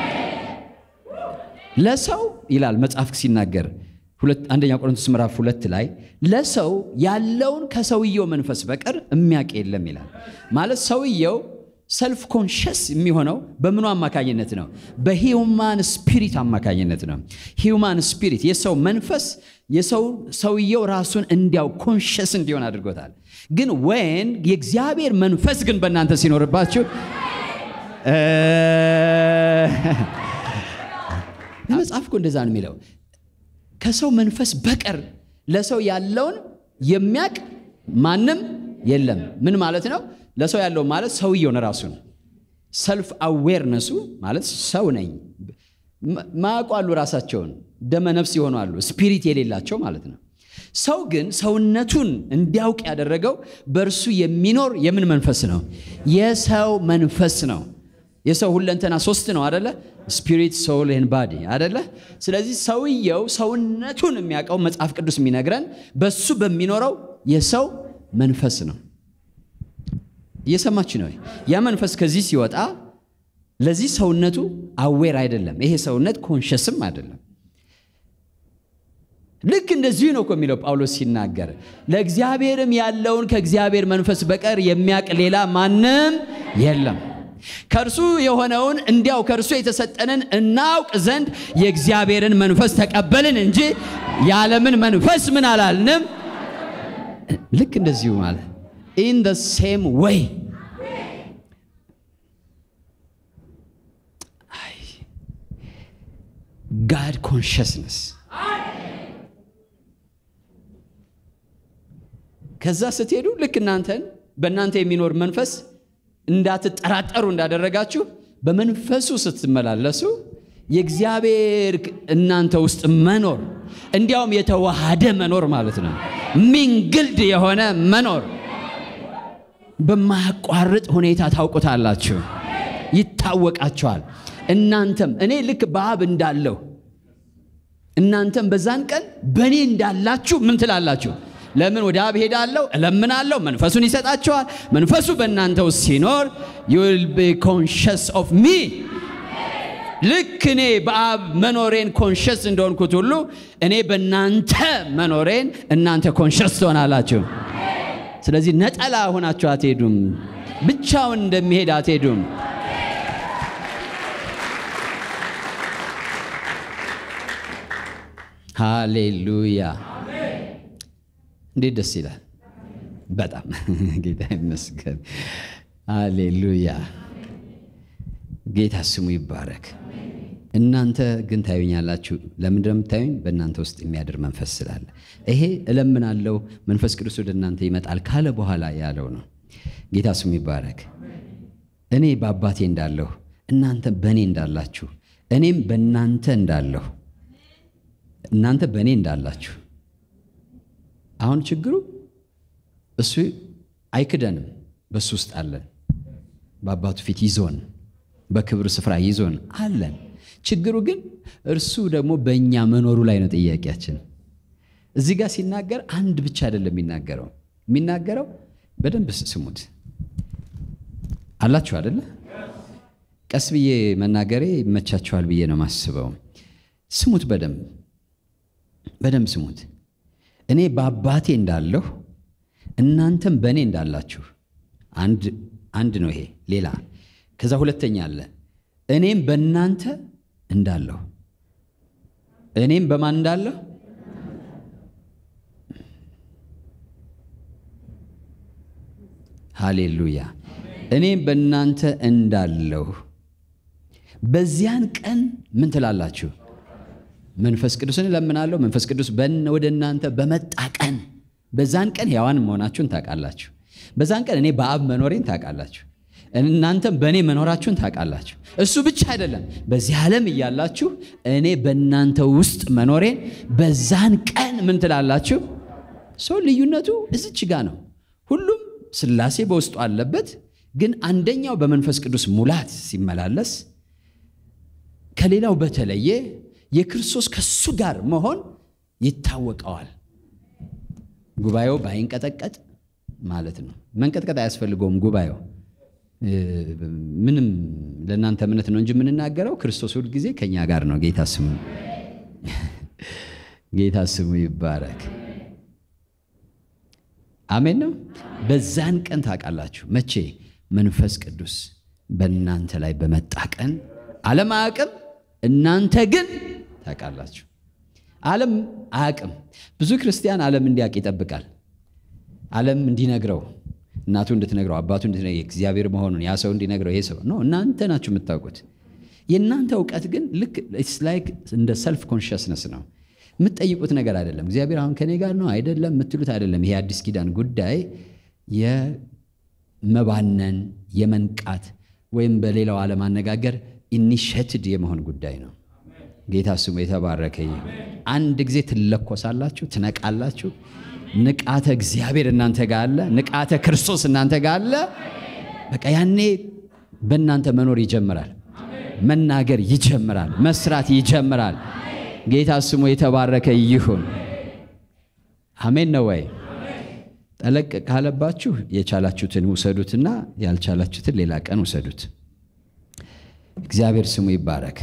ለሰው ይላል መጽሐፍ ሲናገር አንደኛ ቆሮንቶስ ምዕራፍ ሁለት ላይ ለሰው ያለውን ከሰውየው መንፈስ በቀር የሚያውቅ የለም ይላል። ማለት ሰውየው ሰልፍ ኮንሽስ የሚሆነው በምኑ አማካኝነት ነው? በሂውማን ስፒሪት አማካኝነት ነው። ሂውማን ስፒሪት የሰው መንፈስ የሰው ሰውየው ራሱን እንዲያው ኮንሽስ እንዲሆን አድርጎታል። ግን ወይን የእግዚአብሔር መንፈስ ግን በእናንተ ሲኖርባችሁ መጽሐፍ እኮ እንደዛ ነው የሚለው ከሰው መንፈስ በቀር ለሰው ያለውን የሚያቅ ማንም የለም። ምን ማለት ነው? ለሰው ያለው ማለት ሰውየውን ራሱን ሰልፍ አዌርነሱ ማለት ሰው ነኝ ማያውቁ አሉ፣ ራሳቸውን ደመ ነፍስ የሆኑ አሉ፣ ስፒሪት የሌላቸው ማለት ነው። ሰው ግን ሰውነቱን እንዲያውቅ ያደረገው በእርሱ የሚኖር የምን መንፈስ ነው? የሰው መንፈስ ነው። የሰው ሁለንተና ሶስት ነው አደለ? ስፒሪት ሶል ኤንድ ባዲ አደለ? ስለዚህ ሰውየው ሰውነቱን የሚያውቀው መጽሐፍ ቅዱስ የሚነግረን በሱ በሚኖረው የሰው መንፈስ ነው። እየሰማች ነው። ያ መንፈስ ከዚህ ሲወጣ ለዚህ ሰውነቱ አዌር አይደለም። ይሄ ሰውነት ኮንሸስም አይደለም። ልክ እንደዚሁ ነው እኮ የሚለው ጳውሎስ ሲናገር ለእግዚአብሔርም ያለውን ከእግዚአብሔር መንፈስ በቀር የሚያውቅ ሌላ ማንም የለም። ከእርሱ የሆነውን እንዲያው ከእርሱ የተሰጠንን እናውቅ ዘንድ የእግዚአብሔርን መንፈስ ተቀበልን እንጂ የዓለምን መንፈስ ምን አላልንም። ልክ እንደዚሁ ማለት ኢን ደ ሴም ወይ ጋድ ኮንሽስነስ ከዛ ስትሄዱ ልክ እናንተን በእናንተ የሚኖር መንፈስ እንዳትጠራጠሩ እንዳደረጋችሁ በመንፈሱ ስትመላለሱ የእግዚአብሔር እናንተ ውስጥ መኖር እንዲያውም የተዋሃደ መኖር ማለት ነው። ሚንግልድ የሆነ መኖር በማያቋርጥ ሁኔታ ታውቁታላችሁ፣ ይታወቃችኋል። እናንተም እኔ ልክ በአብ እንዳለሁ እናንተም በዛን ቀን በእኔ እንዳላችሁ ምን ትላላችሁ? ለምን ወደ አብ ሄዳለሁ፣ እለምናለሁ፣ መንፈሱን ይሰጣችኋል። መንፈሱ በእናንተ ውስጥ ሲኖር you will be conscious of me ልክ እኔ በአብ መኖሬን ኮንሸስ እንደሆንኩት ሁሉ እኔ በእናንተ መኖሬን እናንተ ኮንሸስ ትሆናላችሁ። ስለዚህ ነጠላ ሆናችሁ አትሄዱም። ብቻውን እንደሚሄድ አትሄዱም። ሃሌሉያ! እንዴት ደስ ይላል! በጣም ጌታ ይመስገን። ሃሌሉያ! ጌታ ስሙ ይባረክ። እናንተ ግን ታዩኛላችሁ። ለምንድን ነው የምታዩኝ? በእናንተ ውስጥ የሚያድር መንፈስ ስላለ። ይሄ እለምናለሁ መንፈስ ቅዱስ ወደ እናንተ ይመጣል ካለ በኋላ ያለው ነው። ጌታ ስሙ ይባረክ። እኔ በአባቴ እንዳለሁ እናንተ በእኔ እንዳላችሁ እኔም በእናንተ እንዳለሁ እናንተ በእኔ እንዳላችሁ። አሁን ችግሩ እሱ አይክደንም፣ በእሱ ውስጥ አለን። በአባቱ ፊት ይዞን በክብር ስፍራ ይዞን አለን። ችግሩ ግን እርሱ ደግሞ በእኛ መኖሩ ላይ ነው ጥያቄያችን። እዚህ ጋር ሲናገር አንድ ብቻ አይደለም የሚናገረው የሚናገረው በደንብ ስሙት አላችሁ አይደለ? ቀስ ብዬ መናገሬ ይመቻችኋል ብዬ ነው ማስበው። ስሙት፣ በደንብ በደንብ ስሙት። እኔ በአባቴ እንዳለሁ እናንተም በእኔ እንዳላችሁ አንድ አንድ ነው ይሄ። ሌላ ከዛ ሁለተኛ አለ እኔም በእናንተ እንዳለሁ እኔም በማን እንዳለሁ ሃሌሉያ እኔም በእናንተ እንዳለሁ በዚያን ቀን ምን ትላላችሁ? መንፈስ ቅዱስን እለምናለሁ። መንፈስ ቅዱስ ወደ እናንተ በመጣ ቀን በዛን ቀን ሕያዋን መሆናችሁን ታውቃላችሁ። በዛን ቀን እኔ በአብ መኖሬን ታውቃላችሁ። እናንተም በእኔ መኖራችሁን ታውቃላችሁ። እሱ ብቻ አይደለም፣ በዚህ ዓለም እያላችሁ እኔ በእናንተ ውስጥ መኖሬን በዛን ቀን ምን ትላላችሁ? ሰው ልዩነቱ እዚች ጋ ነው። ሁሉም ሥላሴ በውስጡ አለበት። ግን አንደኛው በመንፈስ ቅዱስ ሙላት ሲመላለስ ከሌላው በተለየ የክርስቶስ ከሱ ጋር መሆን ይታወቀዋል። ጉባኤው ባይንቀጠቀጥ ማለት ነው። መንቀጥቀጥ አያስፈልገውም። ጉባኤው ምንም ለእናንተ እምነት ነው እንጂ የምንናገረው ክርስቶስ ሁል ጊዜ ከእኛ ጋር ነው። ጌታ ስሙ ጌታ ስሙ ይባረክ። አሜን ነው። በዛን ቀን ታውቃላችሁ። መቼ? መንፈስ ቅዱስ በእናንተ ላይ በመጣ ቀን ዓለም አያውቅም፣ እናንተ ግን ታውቃላችሁ። ዓለም አያውቅም። ብዙ ክርስቲያን ዓለም እንዲያውቅ ይጠብቃል። ዓለም እንዲነግረው፣ እናቱ እንድትነግረው፣ አባቱ እንድትነግረው፣ እግዚአብሔር መሆኑን ያ ሰው እንዲነግረው፣ ይሄ ሰው ነው እናንተ ናችሁ የምታውቁት። የእናንተ እውቀት ግን ልክ ኢትስ ላይክ እንደ ሰልፍ ኮንሽስነስ ነው። የምትጠይቁት ነገር አይደለም። እግዚአብሔር አሁን ከኔ ጋር ነው አይደለም የምትሉት አይደለም። ይሄ አዲስ ኪዳን ጉዳይ የመባነን የመንቃት ወይም በሌላው ዓለም አነጋገር ኢኒሼትድ የመሆን ጉዳይ ነው። ጌታ ስሙ የተባረከ ይሁን። አንድ ጊዜ ትለኮሳላችሁ፣ ትነቃላችሁ። ንቃተ እግዚአብሔር እናንተ ጋር አለ። ንቃተ ክርስቶስ እናንተ ጋር አለ። በቃ ያኔ በእናንተ መኖር ይጀምራል፣ መናገር ይጀምራል፣ መስራት ይጀምራል። ጌታ ስሙ የተባረከ ይሁን። አሜን ነው ወይ? ጠለቅ ካለባችሁ የቻላችሁትን ውሰዱትና ያልቻላችሁትን ሌላ ቀን ውሰዱት። እግዚአብሔር ስሙ ይባረክ።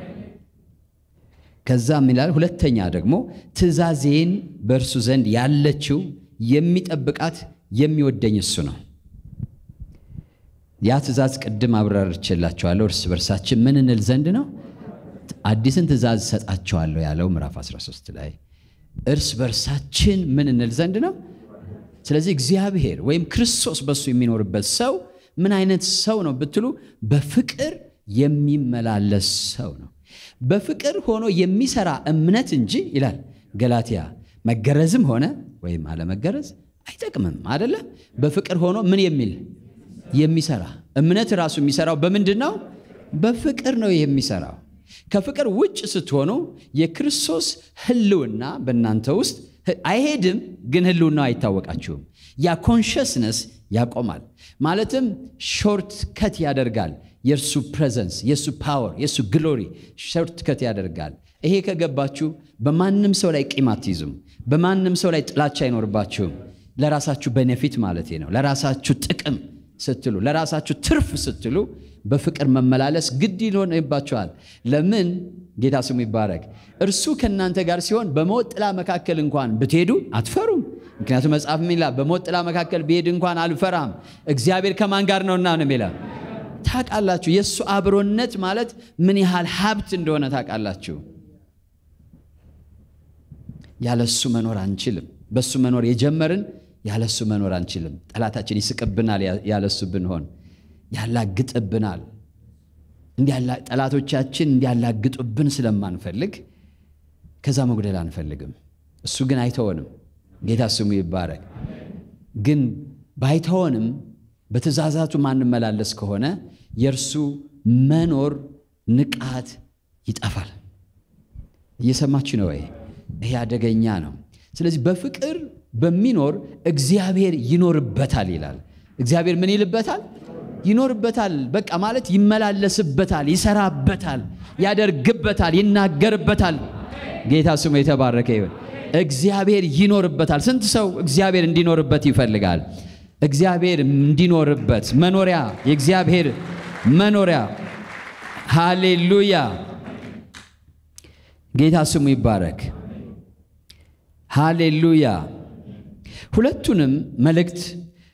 ከዛም ይላል ሁለተኛ ደግሞ ትእዛዜን በእርሱ ዘንድ ያለችው የሚጠብቃት የሚወደኝ እሱ ነው። ያ ትእዛዝ ቅድም አብራርቼላችኋለሁ። እርስ በርሳችን ምን እንል ዘንድ ነው? አዲስን ትእዛዝ እሰጣችኋለሁ ያለው ምዕራፍ 13 ላይ እርስ በርሳችን ምን እንል ዘንድ ነው? ስለዚህ እግዚአብሔር ወይም ክርስቶስ በእሱ የሚኖርበት ሰው ምን አይነት ሰው ነው ብትሉ በፍቅር የሚመላለስ ሰው ነው። በፍቅር ሆኖ የሚሰራ እምነት እንጂ ይላል ገላትያ መገረዝም ሆነ ወይም አለመገረዝ አይጠቅምም አይደለም። በፍቅር ሆኖ ምን የሚል የሚሰራ እምነት ራሱ የሚሰራው በምንድን ነው? በፍቅር ነው የሚሰራው። ከፍቅር ውጭ ስትሆኑ የክርስቶስ ሕልውና በእናንተ ውስጥ አይሄድም፣ ግን ሕልውናው አይታወቃችሁም። ያ ኮንሽስነስ ያቆማል። ማለትም ሾርት ከት ያደርጋል። የእርሱ ፕሬዘንስ፣ የእሱ ፓወር፣ የእሱ ግሎሪ ሾርት ከት ያደርጋል። ይሄ ከገባችሁ በማንም ሰው ላይ ቂም አትይዙም። በማንም ሰው ላይ ጥላቻ አይኖርባችሁም። ለራሳችሁ ቤኔፊት ማለት ነው። ለራሳችሁ ጥቅም ስትሉ፣ ለራሳችሁ ትርፍ ስትሉ በፍቅር መመላለስ ግድ ይሆንባችኋል። ለምን? ጌታ ስሙ ይባረክ። እርሱ ከእናንተ ጋር ሲሆን በሞት ጥላ መካከል እንኳን ብትሄዱ አትፈሩም። ምክንያቱም መጽሐፍ ሚላ በሞት ጥላ መካከል ብሄድ እንኳን አልፈራም፣ እግዚአብሔር ከማን ጋር ነውና ነው የሚላ ታውቃላችሁ። የእሱ አብሮነት ማለት ምን ያህል ሀብት እንደሆነ ታውቃላችሁ። ያለሱ መኖር አንችልም። በሱ መኖር የጀመርን ያለሱ መኖር አንችልም። ጠላታችን ይስቅብናል። ያለሱ ብንሆን ያላግጥብናል። ጠላቶቻችን እንዲያላግጡብን ስለማንፈልግ ከዛ መጉደል አንፈልግም። እሱ ግን አይተወንም። ጌታ ስሙ ይባረክ። ግን ባይተወንም በትእዛዛቱ ማንመላለስ ከሆነ የእርሱ መኖር ንቃት ይጠፋል። እየሰማችሁ ነው ወይ? ይሄ አደገኛ ነው። ስለዚህ በፍቅር በሚኖር እግዚአብሔር ይኖርበታል ይላል። እግዚአብሔር ምን ይልበታል? ይኖርበታል። በቃ ማለት ይመላለስበታል፣ ይሰራበታል፣ ያደርግበታል፣ ይናገርበታል። ጌታ ስሙ የተባረከ ይሁን። እግዚአብሔር ይኖርበታል። ስንት ሰው እግዚአብሔር እንዲኖርበት ይፈልጋል? እግዚአብሔር እንዲኖርበት መኖሪያ፣ የእግዚአብሔር መኖሪያ። ሃሌሉያ! ጌታ ስሙ ይባረክ። ሃሌሉያ! ሁለቱንም መልእክት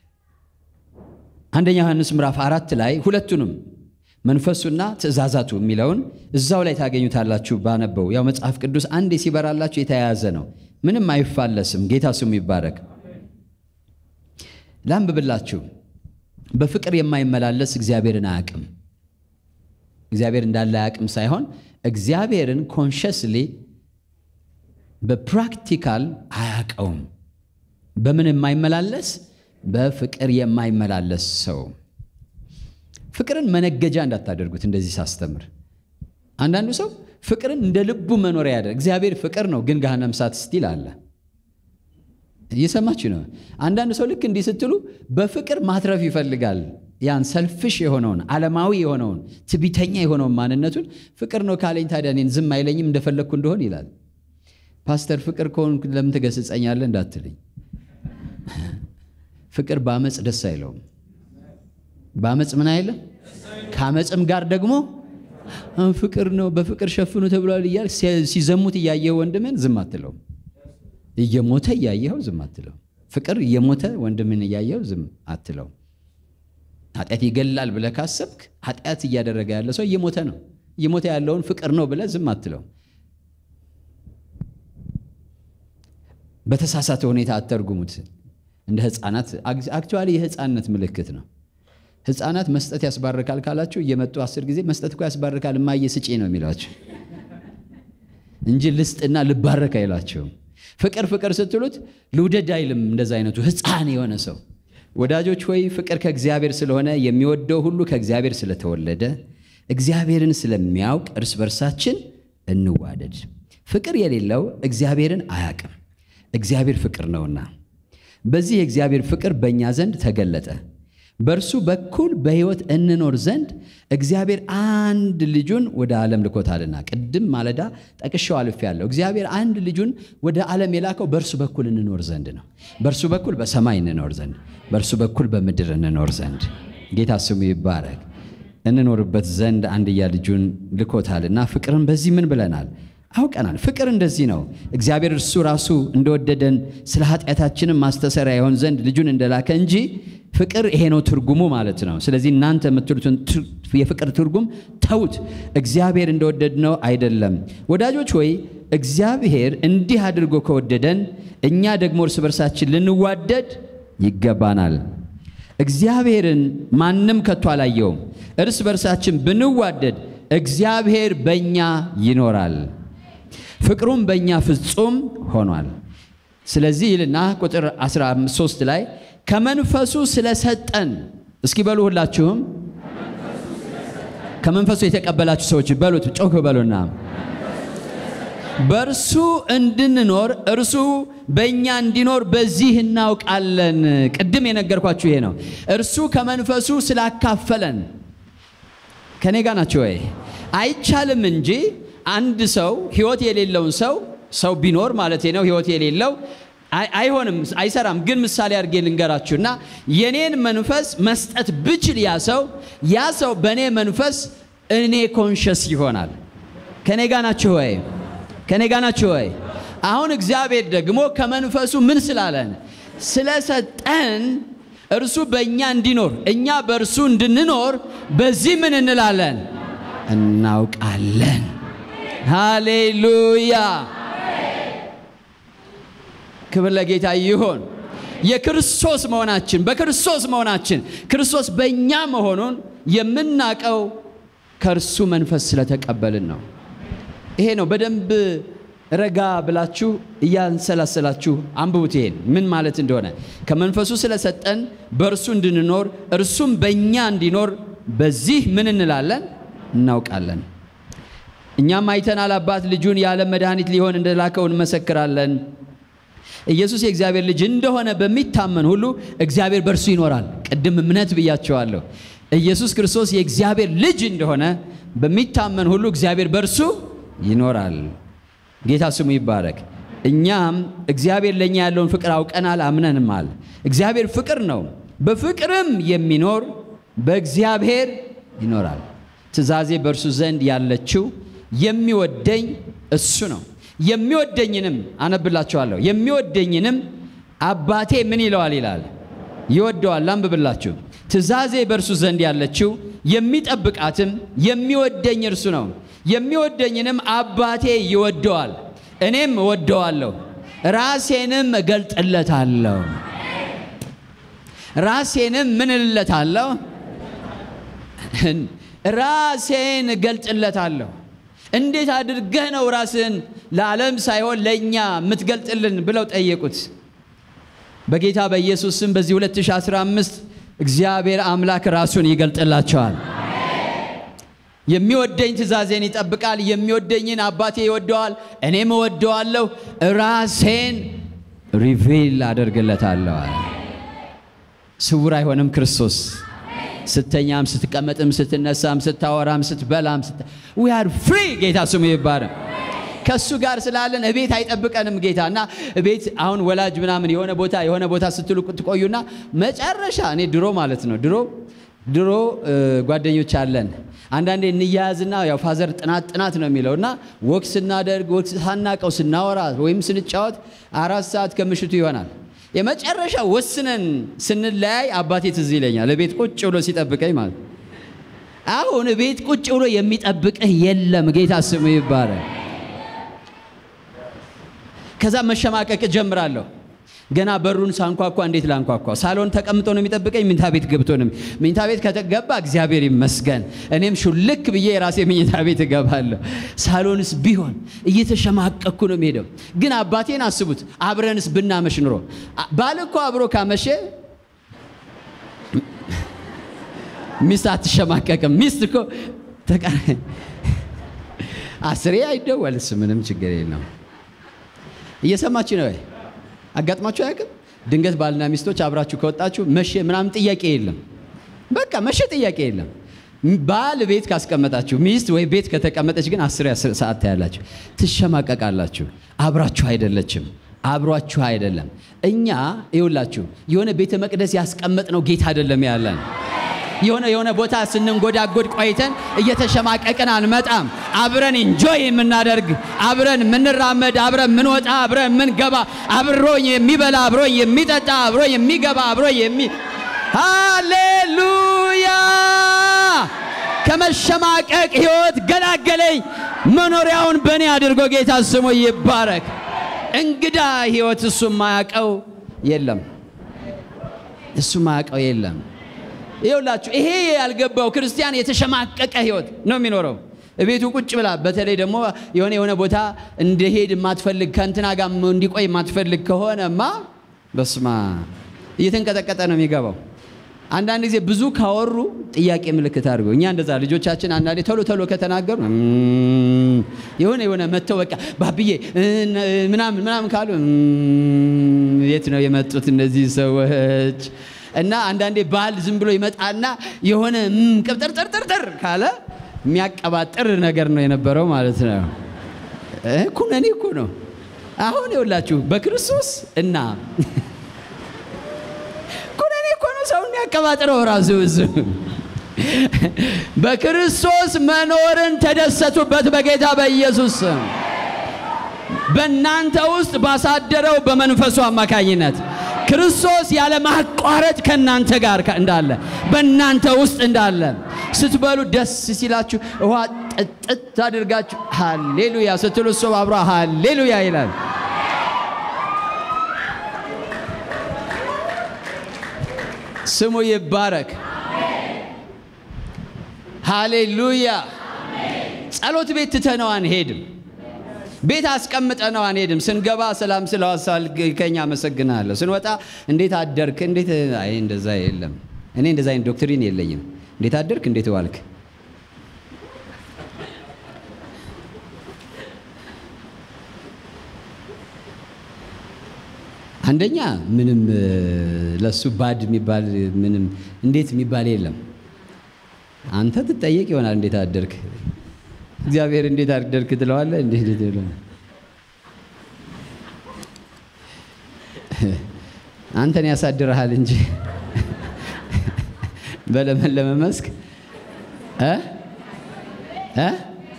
አንደኛ ዮሐንስ ምዕራፍ አራት ላይ ሁለቱንም መንፈሱና ትእዛዛቱ የሚለውን እዛው ላይ ታገኙታላችሁ። ባነበው ያው መጽሐፍ ቅዱስ አንዴ ሲበራላችሁ የተያያዘ ነው፣ ምንም አይፋለስም። ጌታ ስሙ ይባረክ። ላንብብላችሁ በፍቅር የማይመላለስ እግዚአብሔርን አያውቅም። እግዚአብሔር እንዳለ አያውቅም ሳይሆን እግዚአብሔርን ኮንሸስሊ በፕራክቲካል አያውቀውም። በምን የማይመላለስ በፍቅር የማይመላለስ ሰው። ፍቅርን መነገጃ እንዳታደርጉት። እንደዚህ ሳስተምር አንዳንዱ ሰው ፍቅርን እንደ ልቡ መኖሪያ ያደርግ። እግዚአብሔር ፍቅር ነው፣ ግን ገሃነመ እሳት ስቲል አለ። እየሰማችሁ ነው። አንዳንድ ሰው ልክ እንዲህ ስትሉ በፍቅር ማትረፍ ይፈልጋል። ያን ሰልፍሽ የሆነውን ዓለማዊ የሆነውን ትቢተኛ የሆነውን ማንነቱን ፍቅር ነው ካለኝ ታዲያ እኔን ዝም አይለኝም እንደፈለግኩ እንደሆን ይላል። ፓስተር ፍቅር ከሆንኩ ለምን ትገስጸኛለህ እንዳትልኝ። ፍቅር በአመፅ ደስ አይለውም። በአመፅ ምን አይልም። ከአመፅም ጋር ደግሞ ፍቅር ነው በፍቅር ሸፍኑ ተብሏል እያል ሲዘሙት እያየኸው ወንድምን ዝም አትለው። እየሞተ እያየኸው ዝም አትለው። ፍቅር እየሞተ ወንድምን እያየኸው ዝም አትለው። ኃጢአት ይገላል ብለህ ካሰብክ ኃጢአት እያደረገ ያለ ሰው እየሞተ ነው። እየሞተ ያለውን ፍቅር ነው ብለህ ዝም አትለው። በተሳሳተ ሁኔታ አተርጉሙት። እንደ ሕፃናት አክቹዋሊ የሕፃንነት ምልክት ነው። ሕፃናት መስጠት ያስባርካል ካላችሁ እየመጡ አስር ጊዜ መስጠት እኮ ያስባርካል እማዬ ስጪ ነው የሚሏቸው እንጂ ልስጥና ልባረክ አይላቸውም። ፍቅር ፍቅር ስትሉት ልውደድ አይልም። እንደዛ አይነቱ ሕፃን የሆነ ሰው ወዳጆች ሆይ ፍቅር ከእግዚአብሔር ስለሆነ የሚወደው ሁሉ ከእግዚአብሔር ስለተወለደ እግዚአብሔርን ስለሚያውቅ እርስ በርሳችን እንዋደድ። ፍቅር የሌለው እግዚአብሔርን አያውቅም፣ እግዚአብሔር ፍቅር ነውና። በዚህ የእግዚአብሔር ፍቅር በእኛ ዘንድ ተገለጠ። በእርሱ በኩል በሕይወት እንኖር ዘንድ እግዚአብሔር አንድ ልጁን ወደ ዓለም ልኮታልና። ቅድም ማለዳ ጠቅሼው አልፌያለሁ። እግዚአብሔር አንድ ልጁን ወደ ዓለም የላከው በእርሱ በኩል እንኖር ዘንድ ነው። በእርሱ በኩል በሰማይ እንኖር ዘንድ፣ በእርሱ በኩል በምድር እንኖር ዘንድ። ጌታ ስሙ ይባረክ። እንኖርበት ዘንድ አንድያ ልጁን ልኮታልና። ፍቅርን በዚህ ምን ብለናል? አውቀናል። ፍቅር እንደዚህ ነው። እግዚአብሔር እርሱ ራሱ እንደወደደን ስለ ኃጢአታችንም ማስተሰሪያ ይሆን ዘንድ ልጁን እንደላከ እንጂ ፍቅር ይሄ ነው ትርጉሙ ማለት ነው። ስለዚህ እናንተ የምትሉትን የፍቅር ትርጉም ተዉት። እግዚአብሔር እንደወደድነው አይደለም። ወዳጆች ሆይ እግዚአብሔር እንዲህ አድርጎ ከወደደን እኛ ደግሞ እርስ በርሳችን ልንዋደድ ይገባናል። እግዚአብሔርን ማንም ከቶ አላየውም። እርስ በርሳችን ብንዋደድ እግዚአብሔር በእኛ ይኖራል፣ ፍቅሩም በእኛ ፍጹም ሆኗል። ስለዚህ ይልና ቁጥር 13 ላይ ከመንፈሱ ስለሰጠን እስኪ በሉ ሁላችሁም ከመንፈሱ የተቀበላችሁ ሰዎች በሉት፣ ጮክ በሉና በእርሱ እንድንኖር እርሱ በእኛ እንዲኖር በዚህ እናውቃለን። ቅድም የነገርኳችሁ ይሄ ነው። እርሱ ከመንፈሱ ስላካፈለን ከኔ ጋር ናቸው ወይ? አይቻልም እንጂ አንድ ሰው ህይወት የሌለውን ሰው ሰው ቢኖር ማለት ነው ህይወት የሌለው አይሆንም፣ አይሰራም። ግን ምሳሌ አድርጌ ልንገራችሁና የኔን መንፈስ መስጠት ብችል ያ ሰው ያ ሰው በእኔ መንፈስ እኔ ኮንሸስ ይሆናል። ከኔ ጋር ናችሁ ወይ? ከኔ ጋር ናችሁ ወይ? አሁን እግዚአብሔር ደግሞ ከመንፈሱ ምን ስላለን ስለሰጠን እርሱ በእኛ እንዲኖር እኛ በእርሱ እንድንኖር በዚህ ምን እንላለን? እናውቃለን። ሃሌሉያ! ክብር ለጌታ ይሆን። የክርስቶስ መሆናችን በክርስቶስ መሆናችን ክርስቶስ በእኛ መሆኑን የምናውቀው ከእርሱ መንፈስ ስለተቀበልን ነው። ይሄ ነው። በደንብ ረጋ ብላችሁ እያንሰላሰላችሁ አንብቡት። ይሄን ምን ማለት እንደሆነ ከመንፈሱ ስለሰጠን በእርሱ እንድንኖር እርሱም በእኛ እንዲኖር በዚህ ምን እንላለን? እናውቃለን። እኛም አይተናል፣ አባት ልጁን የዓለም መድኃኒት ሊሆን እንደላከው እንመሰክራለን። ኢየሱስ የእግዚአብሔር ልጅ እንደሆነ በሚታመን ሁሉ እግዚአብሔር በእርሱ ይኖራል። ቅድም እምነት ብያቸዋለሁ። ኢየሱስ ክርስቶስ የእግዚአብሔር ልጅ እንደሆነ በሚታመን ሁሉ እግዚአብሔር በእርሱ ይኖራል። ጌታ ስሙ ይባረክ። እኛም እግዚአብሔር ለእኛ ያለውን ፍቅር አውቀናል፣ አምነንማል። እግዚአብሔር ፍቅር ነው። በፍቅርም የሚኖር በእግዚአብሔር ይኖራል። ትእዛዜ በእርሱ ዘንድ ያለችው የሚወደኝ እሱ ነው። የሚወደኝንም አነብላችኋለሁ። የሚወደኝንም አባቴ ምን ይለዋል ይላል ይወደዋል። ላንብብላችሁ። ትእዛዜ በእርሱ ዘንድ ያለችው የሚጠብቃትም የሚወደኝ እርሱ ነው። የሚወደኝንም አባቴ ይወደዋል፣ እኔም እወደዋለሁ፣ ራሴንም እገልጥለታለሁ። ራሴንም ምን እልለታለሁ? ራሴን እገልጥለታለሁ። እንዴት አድርገህ ነው ራስን ለዓለም ሳይሆን ለእኛ የምትገልጥልን ብለው ጠየቁት። በጌታ በኢየሱስ ስም በዚህ 2015 እግዚአብሔር አምላክ ራሱን ይገልጥላቸዋል። የሚወደኝ ትእዛዜን ይጠብቃል። የሚወደኝን አባቴ ይወደዋል፣ እኔም እወደዋለሁ። ራሴን ሪቪል አደርግለታለሁ አለ። ስውር አይሆንም ክርስቶስ። ስተኛም፣ ስትቀመጥም፣ ስትነሳም፣ ስታወራም፣ ስትበላም ዊ አር ፍሪ። ጌታ ስሙ ይባረክ። ከእሱ ጋር ስላለን እቤት አይጠብቀንም ጌታ እና እቤት አሁን ወላጅ ምናምን የሆነ ቦታ የሆነ ቦታ ስትሉ ትቆዩና መጨረሻ እኔ ድሮ ማለት ነው ድሮ ድሮ ጓደኞች አለን አንዳንዴ እንያያዝና ያው ፋዘር ጥናት ጥናት ነው የሚለው እና ወክ ስናደርግ ወክ ሳናቀው ስናወራ ወይም ስንጫወት አራት ሰዓት ከምሽቱ ይሆናል። የመጨረሻ ወስነን ስንለያይ አባቴ ትዝ ይለኛል። ቤት ቁጭ ብሎ ሲጠብቀኝ ማለት አሁን ቤት ቁጭ ብሎ የሚጠብቅህ የለም። ጌታ ስሙ ይባላል። ከዛ መሸማቀቅ ጀምራለሁ። ገና በሩን ሳንኳኳ እንዴት ላንኳኳ? ሳሎን ተቀምጦ ነው የሚጠብቀኝ? ምኝታ ቤት ገብቶ ነው? ምኝታ ቤት ከተገባ እግዚአብሔር ይመስገን፣ እኔም ሹልክ ብዬ የራሴ ምኝታ ቤት እገባለሁ። ሳሎንስ ቢሆን እየተሸማቀኩ ነው የሚሄደው። ግን አባቴን አስቡት፣ አብረንስ ብናመሽ ኑሮ ባል እኮ አብሮ ካመሸ ሚስት አትሸማቀቅም። ሚስት እኮ አስሬ አይደወልስ፣ ምንም ችግር የለም። እየሰማችሁ ነው ወይ? አጋጥማችሁ አያውቅም? ድንገት ባልና ሚስቶች አብራችሁ ከወጣችሁ መቼ ምናምን ጥያቄ የለም። በቃ መቼ ጥያቄ የለም። ባል ቤት ካስቀመጣችሁ ሚስት ወይ ቤት ከተቀመጠች ግን አስር ሰዓት ታያላችሁ፣ ትሸማቀቃላችሁ። አብራችሁ አይደለችም፣ አብሯችሁ አይደለም። እኛ ይውላችሁ የሆነ ቤተ መቅደስ ያስቀመጥነው ጌታ አይደለም ያለን የሆነ የሆነ ቦታ ስንንጎዳጎድ ቆይተን እየተሸማቀቅን አንመጣም። አብረን ኢንጆይ የምናደርግ አብረን የምንራመድ አብረን የምንወጣ አብረን የምንገባ አብሮኝ የሚበላ አብሮኝ የሚጠጣ አብሮኝ የሚገባ አብሮኝ የሚ ሃሌሉያ! ከመሸማቀቅ ሕይወት ገላገለኝ። መኖሪያውን በእኔ አድርጎ ጌታ ስሙ ይባረክ። እንግዳ ሕይወት እሱ ማያቀው የለም፣ እሱ ማያቀው የለም። ይኸውላችሁ ይሄ ያልገባው ክርስቲያን የተሸማቀቀ ህይወት ነው የሚኖረው። ቤቱ ቁጭ ብላ በተለይ ደግሞ የሆነ የሆነ ቦታ እንደሄድ የማትፈልግ ከእንትና ጋር እንዲቆይ የማትፈልግ ከሆነማ በስማ እየተንቀጠቀጠ ነው የሚገባው። አንዳንድ ጊዜ ብዙ ካወሩ ጥያቄ ምልክት አድርገው እኛ እንደዛ ልጆቻችን አንዳንዴ ቶሎ ቶሎ ከተናገሩ የሆነ የሆነ መተው በቃ ባብዬ ምናምን ምናምን ካሉ የት ነው የመጡት እነዚህ ሰዎች? እና አንዳንዴ ባል ዝም ብሎ ይመጣና የሆነ ቅብጥርጥርጥር ካለ የሚያቀባጥር ነገር ነው የነበረው ማለት ነው። ኩነኔ እኮ ነው። አሁን ይኸውላችሁ በክርስቶስ እና ኩነኔ እኮ ነው ሰው የሚያቀባጥረው ራሱ እሱ በክርስቶስ መኖርን ተደሰቱበት በጌታ በኢየሱስ ስም በእናንተ ውስጥ ባሳደረው በመንፈሱ አማካኝነት ክርስቶስ ያለ ማቋረጥ ከእናንተ ጋር እንዳለ በእናንተ ውስጥ እንዳለ ስትበሉ ደስ ሲላችሁ ውሃ ጥጥት አድርጋችሁ ሃሌሉያ ስትሉ እሱ አብሮ ሃሌሉያ ይላል። ስሙ ይባረክ። ሃሌሉያ። ጸሎት ቤት ትተነው አንሄድም። ቤት አስቀምጠነው አንሄድም። ስንገባ ሰላም ስለዋሳል ከኛ አመሰግናለሁ። ስንወጣ እንዴት አደርክ? እንዴት አይ እንደዛ የለም። እኔ እንደዛ አይነት ዶክትሪን የለኝም። እንዴት አደርክ? እንዴት ዋልክ? አንደኛ ምንም ለሱ ባድ የሚባል ምንም እንዴት የሚባል የለም። አንተ ትጠየቅ ይሆናል እንዴት አደርክ እግዚአብሔር እንዴት አደርክ ትለዋለህ። እንዴት አንተን ያሳድረሃል እንጂ በለመለመ መስክ እ እ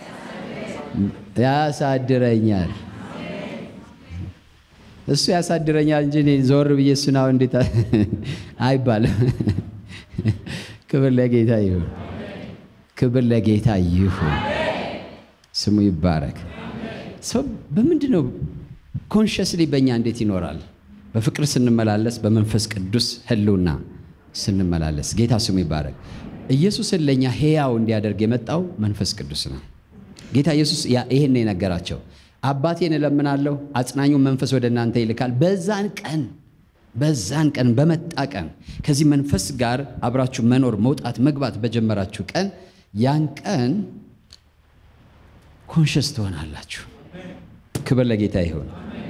ያሳድረኛል እሱ ያሳድረኛል እንጂ እኔ ዞር ብዬ እሱን አሁን እንዴት አይባልም። ክብር ለጌታ ይሁን። ክብር ለጌታ ይሁን። ስሙ ይባረክ። ሰው በምንድን ነው ኮንሽስሊ በእኛ እንዴት ይኖራል? በፍቅር ስንመላለስ በመንፈስ ቅዱስ ህልውና ስንመላለስ። ጌታ ስሙ ይባረክ። ኢየሱስን ለእኛ ሕያው እንዲያደርግ የመጣው መንፈስ ቅዱስ ነው። ጌታ ኢየሱስ ይህን የነገራቸው አባቴን እለምናለሁ አጽናኙን መንፈስ ወደ እናንተ ይልካል። በዛን ቀን በዛን ቀን በመጣ ቀን ከዚህ መንፈስ ጋር አብራችሁ መኖር መውጣት መግባት በጀመራችሁ ቀን ያን ቀን ኮንሽስ ትሆናላችሁ። ክብር ለጌታ ይሁን።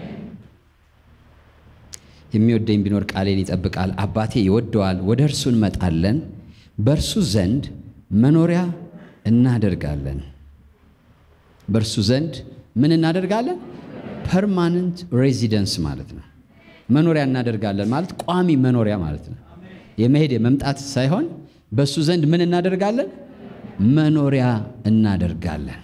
የሚወደኝ ቢኖር ቃሌን ይጠብቃል፣ አባቴ ይወደዋል፣ ወደ እርሱ እንመጣለን፣ በእርሱ ዘንድ መኖሪያ እናደርጋለን። በእርሱ ዘንድ ምን እናደርጋለን? ፐርማነንት ሬዚደንስ ማለት ነው። መኖሪያ እናደርጋለን ማለት ቋሚ መኖሪያ ማለት ነው። የመሄድ የመምጣት ሳይሆን በእሱ ዘንድ ምን እናደርጋለን? መኖሪያ እናደርጋለን።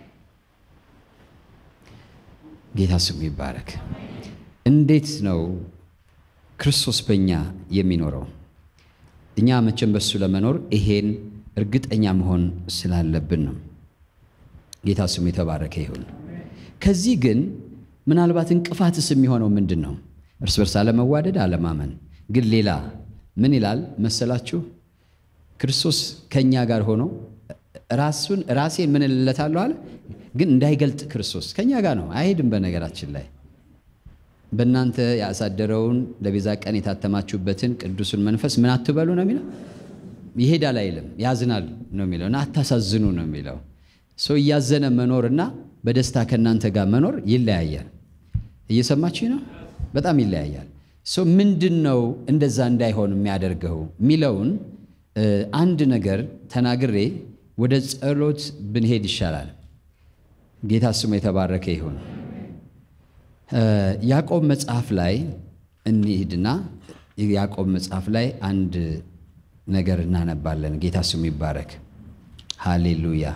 ጌታ ስሙ ይባረክ። እንዴት ነው ክርስቶስ በእኛ የሚኖረው? እኛ መቼም በሱ ለመኖር ይሄን እርግጠኛ መሆን ስላለብን ነው። ጌታ ስሙ የተባረከ ይሁን። ከዚህ ግን ምናልባት እንቅፋትስ የሚሆነው ምንድን ነው? እርስ በርስ አለመዋደድ፣ አለማመን። ግን ሌላ ምን ይላል መሰላችሁ? ክርስቶስ ከእኛ ጋር ሆኖ ራሱን ራሴን ምን እልለታለሁ አለ። ግን እንዳይገልጥ ክርስቶስ ከእኛ ጋር ነው፣ አይሄድም። በነገራችን ላይ በእናንተ ያሳደረውን ለቤዛ ቀን የታተማችሁበትን ቅዱሱን መንፈስ ምን አትበሉ ነው የሚለው። ይሄዳል አይልም፣ ያዝናል ነው የሚለው እና አታሳዝኑ ነው የሚለው። ሰው እያዘነ መኖርና በደስታ ከእናንተ ጋር መኖር ይለያያል። እየሰማችሁ ነው? በጣም ይለያያል። ሰው ምንድን ነው እንደዛ እንዳይሆን የሚያደርገው የሚለውን አንድ ነገር ተናግሬ ወደ ጸሎት ብንሄድ ይሻላል። ጌታ ስሙ የተባረከ ይሁን። ያዕቆብ መጽሐፍ ላይ እንሂድና ያዕቆብ መጽሐፍ ላይ አንድ ነገር እናነባለን። ጌታ ስሙ ይባረክ። ሃሌሉያ።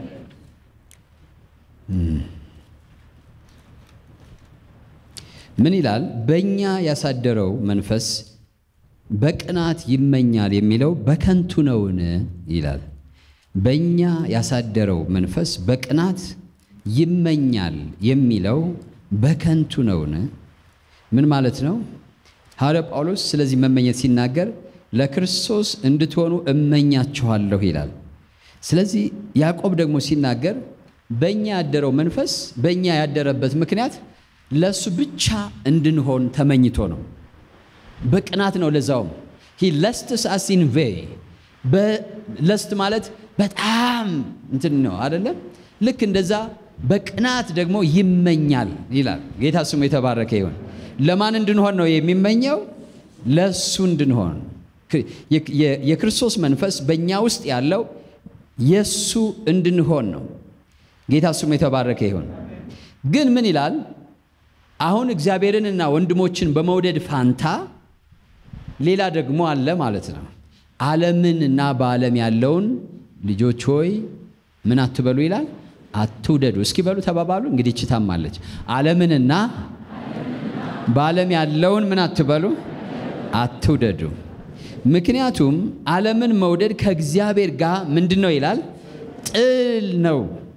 ምን ይላል? በእኛ ያሳደረው መንፈስ በቅናት ይመኛል የሚለው በከንቱ ነውን? ይላል። በእኛ ያሳደረው መንፈስ በቅናት ይመኛል የሚለው በከንቱ ነውን? ምን ማለት ነው? ሐዋርያው ጳውሎስ ስለዚህ መመኘት ሲናገር ለክርስቶስ እንድትሆኑ እመኛችኋለሁ ይላል። ስለዚህ ያዕቆብ ደግሞ ሲናገር በእኛ ያደረው መንፈስ በእኛ ያደረበት ምክንያት ለእሱ ብቻ እንድንሆን ተመኝቶ ነው። በቅናት ነው። ለዛውም ሂ ለስትስ አስ ኢን ቬይ በለስት ማለት በጣም እንትን ነው አይደለም። ልክ እንደዛ በቅናት ደግሞ ይመኛል ይላል። ጌታ ስሙ የተባረከ ይሁን። ለማን እንድንሆን ነው የሚመኘው? ለእሱ እንድንሆን። የክርስቶስ መንፈስ በእኛ ውስጥ ያለው የእሱ እንድንሆን ነው። ጌታ ስሙ የተባረከ ይሁን። ግን ምን ይላል? አሁን እግዚአብሔርንና ወንድሞችን በመውደድ ፋንታ ሌላ ደግሞ አለ ማለት ነው። ዓለምንና በዓለም ያለውን ልጆች ሆይ ምን አትበሉ ይላል፣ አትውደዱ። እስኪ በሉ ተባባሉ። እንግዲህ ችታማለች። ዓለምንና በዓለም ያለውን ምን አትበሉ፣ አትውደዱ። ምክንያቱም ዓለምን መውደድ ከእግዚአብሔር ጋር ምንድን ነው ይላል፣ ጥል ነው።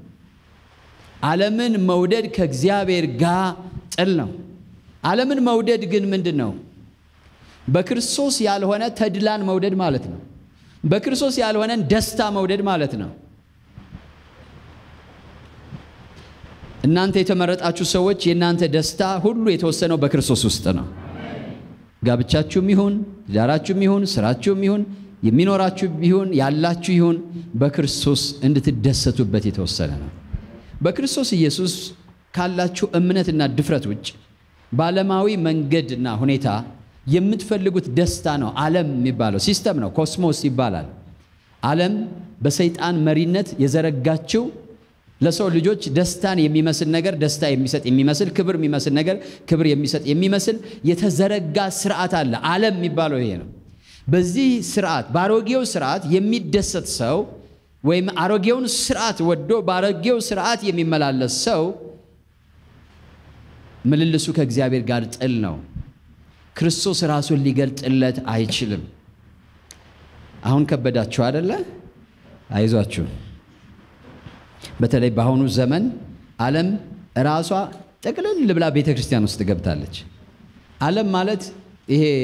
ዓለምን መውደድ ከእግዚአብሔር ጋር ጥል ነው። ዓለምን መውደድ ግን ምንድን ነው? በክርስቶስ ያልሆነ ተድላን መውደድ ማለት ነው። በክርስቶስ ያልሆነን ደስታ መውደድ ማለት ነው። እናንተ የተመረጣችሁ ሰዎች የእናንተ ደስታ ሁሉ የተወሰነው በክርስቶስ ውስጥ ነው። ጋብቻችሁም ይሁን ትዳራችሁም ይሁን ስራችሁም ይሁን የሚኖራችሁ ይሁን ያላችሁ ይሁን በክርስቶስ እንድትደሰቱበት የተወሰነ ነው። በክርስቶስ ኢየሱስ ካላችሁ እምነትና ድፍረት ውጭ በዓለማዊ መንገድና ሁኔታ የምትፈልጉት ደስታ ነው። ዓለም የሚባለው ሲስተም ነው፣ ኮስሞስ ይባላል። ዓለም በሰይጣን መሪነት የዘረጋችው ለሰው ልጆች ደስታን የሚመስል ነገር ደስታ የሚሰጥ የሚመስል ክብር የሚመስል ነገር ክብር የሚሰጥ የሚመስል የተዘረጋ ስርዓት አለ። ዓለም የሚባለው ይሄ ነው። በዚህ ስርዓት በአሮጌው ስርዓት የሚደሰት ሰው ወይም አሮጌውን ስርዓት ወዶ በአሮጌው ስርዓት የሚመላለስ ሰው ምልልሱ ከእግዚአብሔር ጋር ጥል ነው። ክርስቶስ ራሱን ሊገልጥለት አይችልም። አሁን ከበዳችሁ አደለ? አይዟችሁ። በተለይ በአሁኑ ዘመን ዓለም ራሷ ጠቅልል ብላ ቤተ ክርስቲያን ውስጥ ገብታለች። ዓለም ማለት ይሄ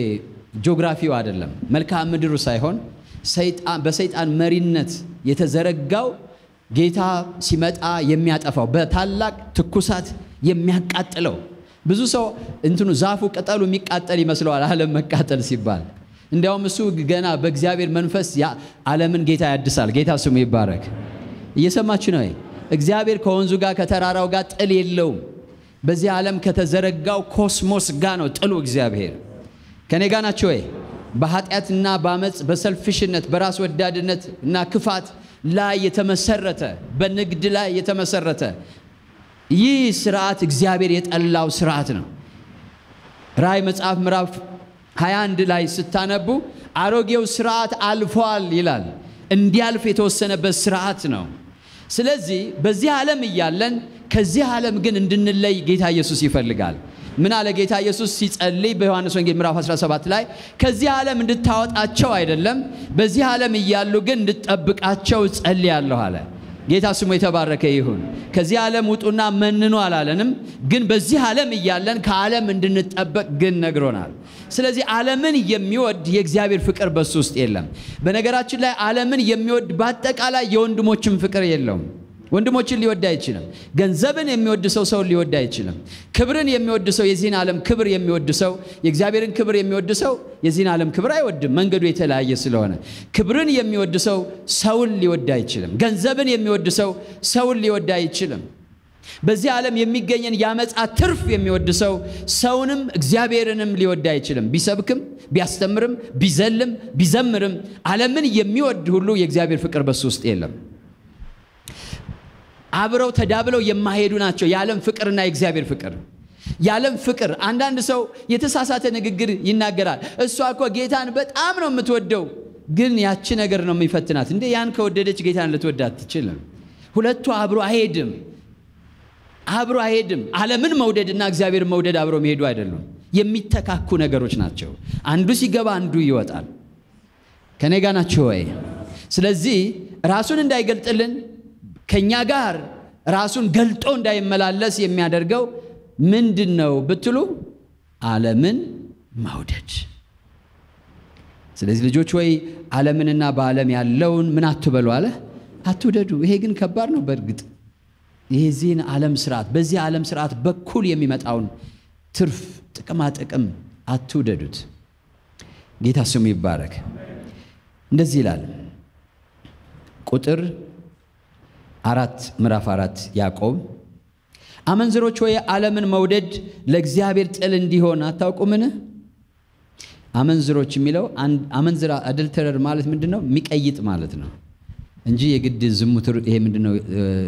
ጂኦግራፊው አይደለም፣ መልክዓ ምድሩ ሳይሆን በሰይጣን መሪነት የተዘረጋው ጌታ ሲመጣ የሚያጠፋው በታላቅ ትኩሳት የሚያቃጥለው ብዙ ሰው እንትኑ ዛፉ ቅጠሉ የሚቃጠል ይመስለዋል ዓለም መቃጠል ሲባል እንዲያውም እሱ ገና በእግዚአብሔር መንፈስ ዓለምን ጌታ ያድሳል ጌታ ስሙ ይባረክ እየሰማችሁ ነው እግዚአብሔር ከወንዙ ጋር ከተራራው ጋር ጥል የለውም በዚህ ዓለም ከተዘረጋው ኮስሞስ ጋር ነው ጥሉ እግዚአብሔር ከኔ ጋር ናቸው ወይ በኃጢአትና በአመፅ በሰልፍሽነት በራስ ወዳድነት እና ክፋት ላይ የተመሰረተ በንግድ ላይ የተመሰረተ ይህ ስርዓት እግዚአብሔር የጠላው ስርዓት ነው። ራእይ መጽሐፍ ምዕራፍ 21 ላይ ስታነቡ አሮጌው ስርዓት አልፏል ይላል። እንዲያልፍ የተወሰነበት ስርዓት ነው። ስለዚህ በዚህ ዓለም እያለን ከዚህ ዓለም ግን እንድንለይ ጌታ ኢየሱስ ይፈልጋል። ምን አለ ጌታ ኢየሱስ ሲጸልይ በዮሐንስ ወንጌል ምዕራፍ 17 ላይ ከዚህ ዓለም እንድታወጣቸው አይደለም፣ በዚህ ዓለም እያሉ ግን እንድጠብቃቸው ጸልያለሁ አለ። ጌታ ስሙ የተባረከ ይሁን። ከዚህ ዓለም ውጡና መንኑ አላለንም፣ ግን በዚህ ዓለም እያለን ከዓለም እንድንጠበቅ ግን ነግሮናል። ስለዚህ ዓለምን የሚወድ የእግዚአብሔር ፍቅር በሱ ውስጥ የለም። በነገራችን ላይ ዓለምን የሚወድ በአጠቃላይ የወንድሞችን ፍቅር የለውም። ወንድሞችን ሊወድ አይችልም። ገንዘብን የሚወድ ሰው ሰውን ሊወድ አይችልም። ክብርን የሚወድ ሰው የዚህን ዓለም ክብር የሚወድ ሰው የእግዚአብሔርን ክብር የሚወድ ሰው የዚህን ዓለም ክብር አይወድም፣ መንገዱ የተለያየ ስለሆነ። ክብርን የሚወድ ሰው ሰውን ሊወድ አይችልም። ገንዘብን የሚወድ ሰው ሰውን ሊወድ አይችልም። በዚህ ዓለም የሚገኘን የአመፃ ትርፍ የሚወድ ሰው ሰውንም እግዚአብሔርንም ሊወድ አይችልም። ቢሰብክም ቢያስተምርም ቢዘልም ቢዘምርም ዓለምን የሚወድ ሁሉ የእግዚአብሔር ፍቅር በሱ ውስጥ የለም። አብረው ተዳብለው የማይሄዱ ናቸው የዓለም ፍቅርና የእግዚአብሔር ፍቅር። የዓለም ፍቅር አንዳንድ ሰው የተሳሳተ ንግግር ይናገራል። እሷ እኮ ጌታን በጣም ነው የምትወደው፣ ግን ያቺ ነገር ነው የሚፈትናት። እንዴ ያን ከወደደች ጌታን ልትወድ አትችልም። ሁለቱ አብሮ አይሄድም፣ አብሮ አይሄድም። ዓለምን መውደድና እግዚአብሔር መውደድ አብሮ መሄዱ አይደሉም፣ የሚተካኩ ነገሮች ናቸው። አንዱ ሲገባ አንዱ ይወጣል። ከኔ ጋ ናቸው ወይ? ስለዚህ ራሱን እንዳይገልጥልን ከኛ ጋር ራሱን ገልጦ እንዳይመላለስ የሚያደርገው ምንድን ነው ብትሉ ዓለምን መውደድ። ስለዚህ ልጆች ወይ ዓለምንና በዓለም ያለውን ምን አትበሉ አለ አትውደዱ። ይሄ ግን ከባድ ነው። በእርግጥ የዚህን ዓለም ስርዓት በዚህ ዓለም ስርዓት በኩል የሚመጣውን ትርፍ ጥቅማ ጥቅም አትውደዱት። ጌታ ስሙ ይባረክ። እንደዚህ ይላል ቁጥር አራት ምዕራፍ አራት ያዕቆብ አመንዝሮች ወይ ዓለምን መውደድ ለእግዚአብሔር ጥል እንዲሆን አታውቁምን? አመንዝሮች የሚለው አመንዝራ አደልተረር ማለት ምንድን ነው? የሚቀይጥ ማለት ነው እንጂ የግድ ዝሙት ይሄ ምንድን ነው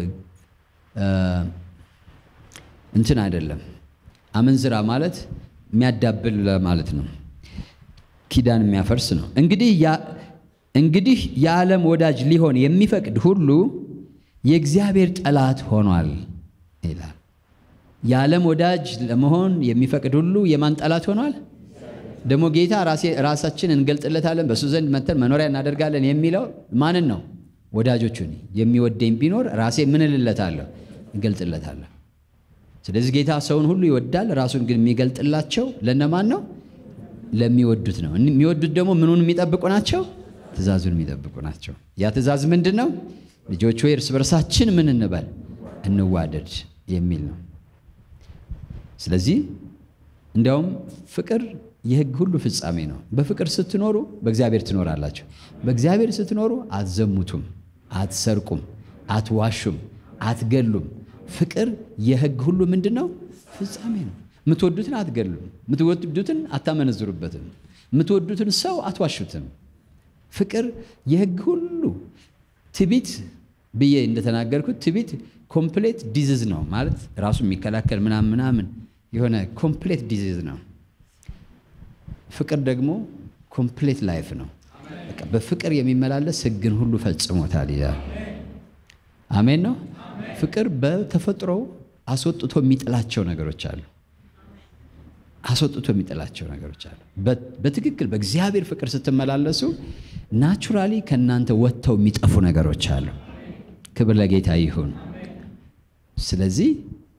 እንትን አይደለም። አመንዝራ ማለት የሚያዳብል ማለት ነው። ኪዳን የሚያፈርስ ነው። እንግዲህ እንግዲህ የዓለም ወዳጅ ሊሆን የሚፈቅድ ሁሉ የእግዚአብሔር ጠላት ሆኗል ይላል። የዓለም ወዳጅ ለመሆን የሚፈቅድ ሁሉ የማን ጠላት ሆኗል? ደግሞ ጌታ ራሳችን እንገልጥለታለን፣ በእሱ ዘንድ መተን መኖሪያ እናደርጋለን የሚለው ማንን ነው? ወዳጆቹን። የሚወደኝ ቢኖር ራሴ ምን እልለታለሁ? እገልጥለታለሁ። ስለዚህ ጌታ ሰውን ሁሉ ይወዳል። ራሱን ግን የሚገልጥላቸው ለነማን ነው? ለሚወዱት ነው። የሚወዱት ደግሞ ምኑን የሚጠብቁ ናቸው? ትእዛዙን የሚጠብቁ ናቸው። ያ ትእዛዝ ምንድን ነው? ልጆች ሆይ እርስ በርሳችን ምን እንበል እንዋደድ የሚል ነው። ስለዚህ እንዲያውም ፍቅር የሕግ ሁሉ ፍጻሜ ነው። በፍቅር ስትኖሩ በእግዚአብሔር ትኖራላችሁ። በእግዚአብሔር ስትኖሩ አትዘሙቱም፣ አትሰርቁም፣ አትዋሹም፣ አትገሉም። ፍቅር የሕግ ሁሉ ምንድን ነው? ፍጻሜ ነው። የምትወዱትን አትገሉም፣ የምትወዱትን አታመነዝሩበትም፣ የምትወዱትን ሰው አትዋሹትም። ፍቅር የሕግ ሁሉ ትቢት ብዬ እንደተናገርኩት ትቢት ኮምፕሌት ዲዚዝ ነው ማለት ራሱ የሚከላከል ምናምን ምናምን የሆነ ኮምፕሌት ዲዚዝ ነው። ፍቅር ደግሞ ኮምፕሌት ላይፍ ነው። በቃ በፍቅር የሚመላለስ ሕግን ሁሉ ፈጽሞታል ይላል። አሜን ነው። ፍቅር በተፈጥሮ አስወጥቶ የሚጥላቸው ነገሮች አሉ። አስወጥቶ የሚጥላቸው ነገሮች አሉ። በትክክል በእግዚአብሔር ፍቅር ስትመላለሱ ናቹራሊ ከእናንተ ወጥተው የሚጠፉ ነገሮች አሉ። ክብር ለጌታ ይሁን። ስለዚህ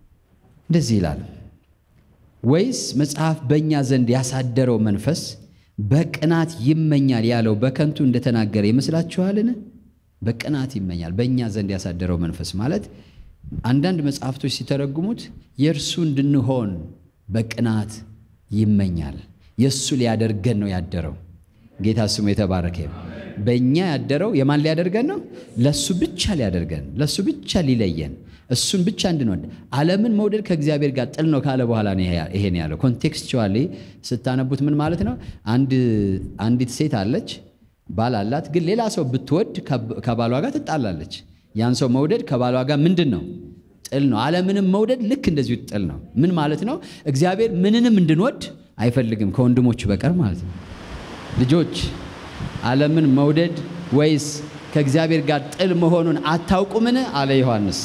እንደዚህ ይላል፣ ወይስ መጽሐፍ በእኛ ዘንድ ያሳደረው መንፈስ በቅናት ይመኛል ያለው በከንቱ እንደተናገረ ይመስላችኋልን? በቅናት ይመኛል። በእኛ ዘንድ ያሳደረው መንፈስ ማለት አንዳንድ መጽሐፍቶች ሲተረጉሙት የእርሱ እንድንሆን በቅናት ይመኛል። የእሱ ሊያደርገን ነው ያደረው። ጌታ ስሙ የተባረከ ይሁን። በእኛ ያደረው የማን ሊያደርገን ነው? ለእሱ ብቻ ሊያደርገን፣ ለእሱ ብቻ ሊለየን፣ እሱን ብቻ እንድንወድ። ዓለምን መውደድ ከእግዚአብሔር ጋር ጥል ነው ካለ በኋላ ነው ይሄን ያለው። ኮንቴክስቹዋሊ ስታነቡት ምን ማለት ነው? አንዲት ሴት አለች፣ ባል አላት። ግን ሌላ ሰው ብትወድ ከባሏ ጋር ትጣላለች። ያን ሰው መውደድ ከባሏ ጋር ምንድን ነው? ጥል ነው። ዓለምንም መውደድ ልክ እንደዚሁ ጥል ነው። ምን ማለት ነው? እግዚአብሔር ምንንም እንድንወድ አይፈልግም ከወንድሞቹ በቀር ማለት ነው። ልጆች ዓለምን መውደድ ወይስ ከእግዚአብሔር ጋር ጥል መሆኑን አታውቁምን? አለ ዮሐንስ።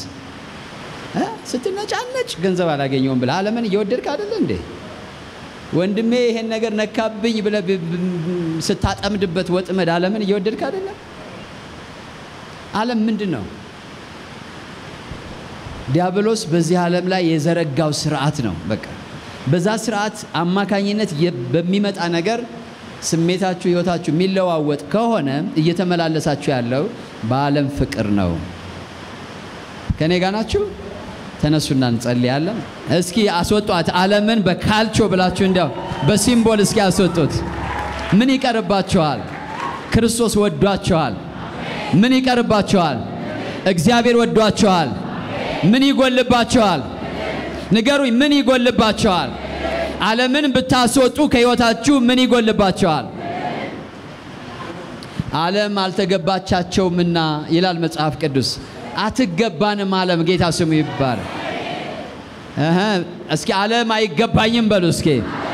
ስትነጫነጭ ገንዘብ አላገኘውም ብለህ ዓለምን እየወደድክ አይደለ እንዴ? ወንድሜ ይሄን ነገር ነካብኝ ብለህ ስታጠምድበት ወጥመድ ዓለምን እየወደድክ አይደለም? ዓለም ምንድን ነው? ዲያብሎስ በዚህ ዓለም ላይ የዘረጋው ስርዓት ነው። በቃ በዛ ስርዓት አማካኝነት በሚመጣ ነገር ስሜታችሁ፣ ህይወታችሁ የሚለዋወጥ ከሆነ እየተመላለሳችሁ ያለው በዓለም ፍቅር ነው። ከኔ ጋር ናችሁ? ተነሱና እንጸልያለን። እስኪ አስወጧት ዓለምን በካልቾ ብላችሁ እንዲያው በሲምቦል እስኪ አስወጡት። ምን ይቀርባችኋል? ክርስቶስ ወዷችኋል። ምን ይቀርባችኋል? እግዚአብሔር ወዷችኋል። ምን ይጎልባችኋል? ንገሩኝ። ምን ይጎልባችኋል? ዓለምን ብታስወጡ ከሕይወታችሁ ምን ይጎልባችኋል? ዓለም አልተገባቻቸውምና ይላል መጽሐፍ ቅዱስ። አትገባንም ዓለም። ጌታ ስሙ ይባረክ። እህ እስኪ ዓለም አይገባኝም በሉ እስኪ።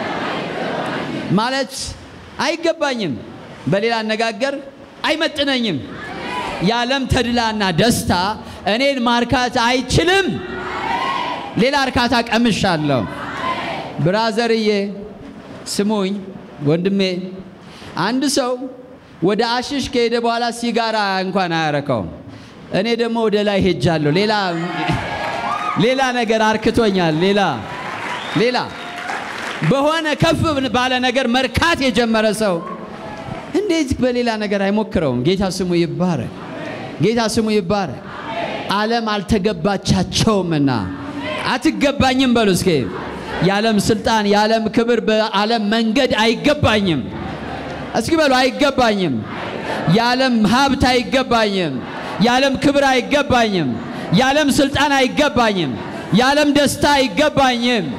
ማለት አይገባኝም፣ በሌላ አነጋገር አይመጥነኝም። የዓለም ተድላና ደስታ እኔን ማርካት አይችልም። ሌላ እርካታ ቀምሻለሁ። ብራዘርዬ ስሙኝ ወንድሜ፣ አንድ ሰው ወደ አሽሽ ከሄደ በኋላ ሲጋራ እንኳን አያረካውም። እኔ ደግሞ ወደ ላይ ሄጃለሁ። ሌላ ሌላ ነገር አርክቶኛል። ሌላ ሌላ በሆነ ከፍ ባለ ነገር መርካት የጀመረ ሰው እንዴት በሌላ ነገር አይሞክረውም? ጌታ ስሙ ይባረክ። ጌታ ስሙ ይባረክ። ዓለም አልተገባቻቸውምና አትገባኝም በሉ እስኪ። የዓለም ስልጣን፣ የዓለም ክብር፣ በዓለም መንገድ አይገባኝም። እስኪ በሉ አይገባኝም። የዓለም ሀብት አይገባኝም። የዓለም ክብር አይገባኝም። የዓለም ስልጣን አይገባኝም። የዓለም ደስታ አይገባኝም።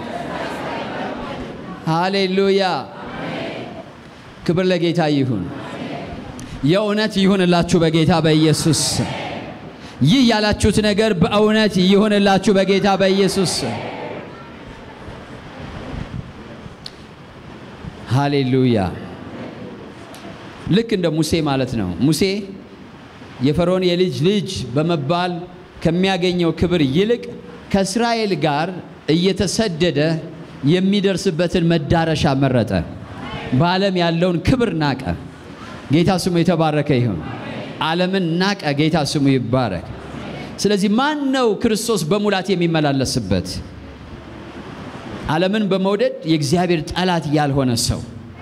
ሃሌሉያ! ክብር ለጌታ ይሁን። የእውነት ይሁንላችሁ በጌታ በኢየሱስ ይህ ያላችሁት ነገር በእውነት ይሁንላችሁ በጌታ በኢየሱስ ሃሌሉያ። ልክ እንደ ሙሴ ማለት ነው። ሙሴ የፈርዖን የልጅ ልጅ በመባል ከሚያገኘው ክብር ይልቅ ከእስራኤል ጋር እየተሰደደ የሚደርስበትን መዳረሻ መረጠ። በዓለም ያለውን ክብር ናቀ። ጌታ ስሙ የተባረከ ይሁን። ዓለምን ናቀ። ጌታ ስሙ ይባረክ። ስለዚህ ማን ነው ክርስቶስ በሙላት የሚመላለስበት? ዓለምን በመውደድ የእግዚአብሔር ጠላት ያልሆነ ሰው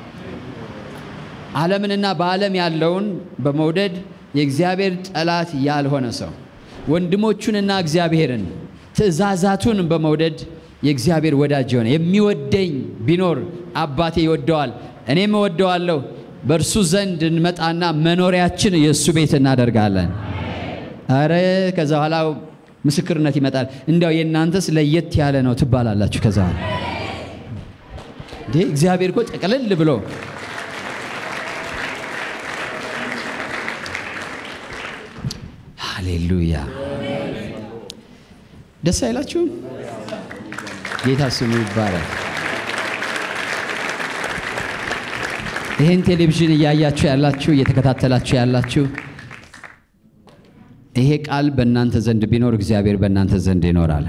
ዓለምንና በዓለም ያለውን በመውደድ የእግዚአብሔር ጠላት ያልሆነ ሰው ወንድሞቹንና እግዚአብሔርን ትእዛዛቱን በመውደድ የእግዚአብሔር ወዳጅ የሆነ የሚወደኝ ቢኖር አባቴ ይወደዋል፣ እኔም እወደዋለሁ። በእርሱ ዘንድ እንመጣና መኖሪያችን የእሱ ቤት እናደርጋለን። አረ ከዛ በኋላ ምስክርነት ይመጣል። እንዲያው የእናንተስ ለየት ያለ ነው ትባላላችሁ። ከዛ እንዴ እግዚአብሔር እኮ ጠቅልል ብሎ ሃሌሉያ ደስ አይላችሁም? ጌታ ስሙ ይባላል። ይህን ቴሌቪዥን እያያችሁ ያላችሁ እየተከታተላችሁ ያላችሁ ይሄ ቃል በእናንተ ዘንድ ቢኖር እግዚአብሔር በእናንተ ዘንድ ይኖራል።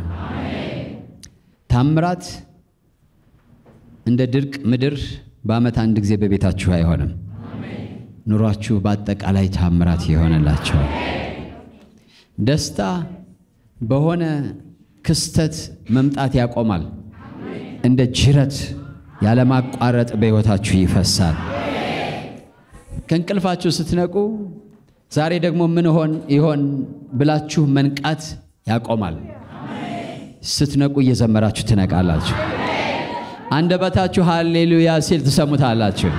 ታምራት እንደ ድርቅ ምድር በዓመት አንድ ጊዜ በቤታችሁ አይሆንም። ኑሯችሁ በአጠቃላይ ታምራት ይሆንላቸዋል። ደስታ በሆነ ክስተት መምጣት ያቆማል። እንደ ጅረት ያለማቋረጥ በሕይወታችሁ ይፈሳል። ከእንቅልፋችሁ ስትነቁ ዛሬ ደግሞ ምን ሆን ይሆን ብላችሁ መንቃት ያቆማል። ስትነቁ እየዘመራችሁ ትነቃላችሁ። አንደበታችሁ ሃሌሉያ ሲል ትሰሙታላችሁ።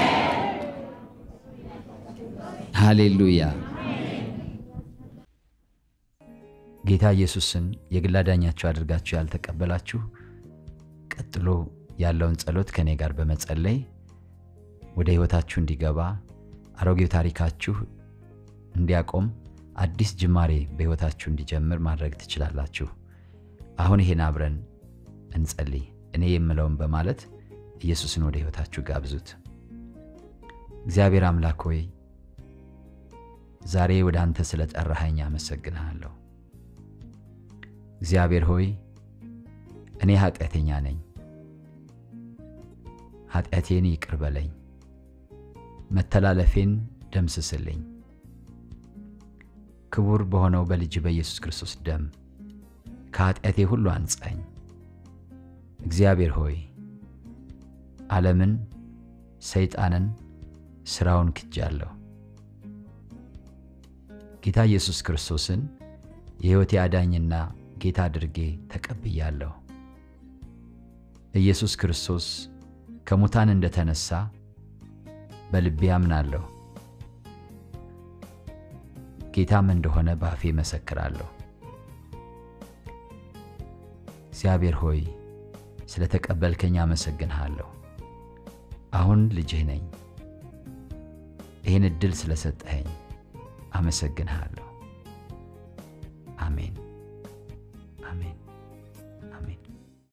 ሃሌሉያ። ጌታ ኢየሱስን የግል አዳኛችሁ አድርጋችሁ ያልተቀበላችሁ ቀጥሎ ያለውን ጸሎት ከእኔ ጋር በመጸለይ ወደ ሕይወታችሁ እንዲገባ አሮጌው ታሪካችሁ እንዲያቆም አዲስ ጅማሬ በሕይወታችሁ እንዲጀምር ማድረግ ትችላላችሁ። አሁን ይሄን አብረን እንጸልይ። እኔ የምለውን በማለት ኢየሱስን ወደ ሕይወታችሁ ጋብዙት። እግዚአብሔር አምላክ ሆይ ዛሬ ወደ አንተ ስለ ጠራኸኝ አመሰግንሃለሁ። እግዚአብሔር ሆይ እኔ ኃጢአተኛ ነኝ። ኃጢአቴን ይቅር በለኝ፣ መተላለፌን ደምስስልኝ። ክቡር በሆነው በልጅ በኢየሱስ ክርስቶስ ደም ከኃጢአቴ ሁሉ አንጻኝ። እግዚአብሔር ሆይ ዓለምን፣ ሰይጣንን፣ ሥራውን ክጃለሁ። ጌታ ኢየሱስ ክርስቶስን የሕይወቴ አዳኝና ጌታ አድርጌ ተቀብያለሁ። ኢየሱስ ክርስቶስ ከሙታን እንደተነሳ በልቤ አምናለሁ። ጌታም እንደሆነ በአፌ መሰክራለሁ። እግዚአብሔር ሆይ ስለ ተቀበልከኝ አመሰግንሃለሁ። አሁን ልጅህ ነኝ። ይህን ዕድል ስለሰጠኸኝ አመሰግንሃለሁ። አሜን።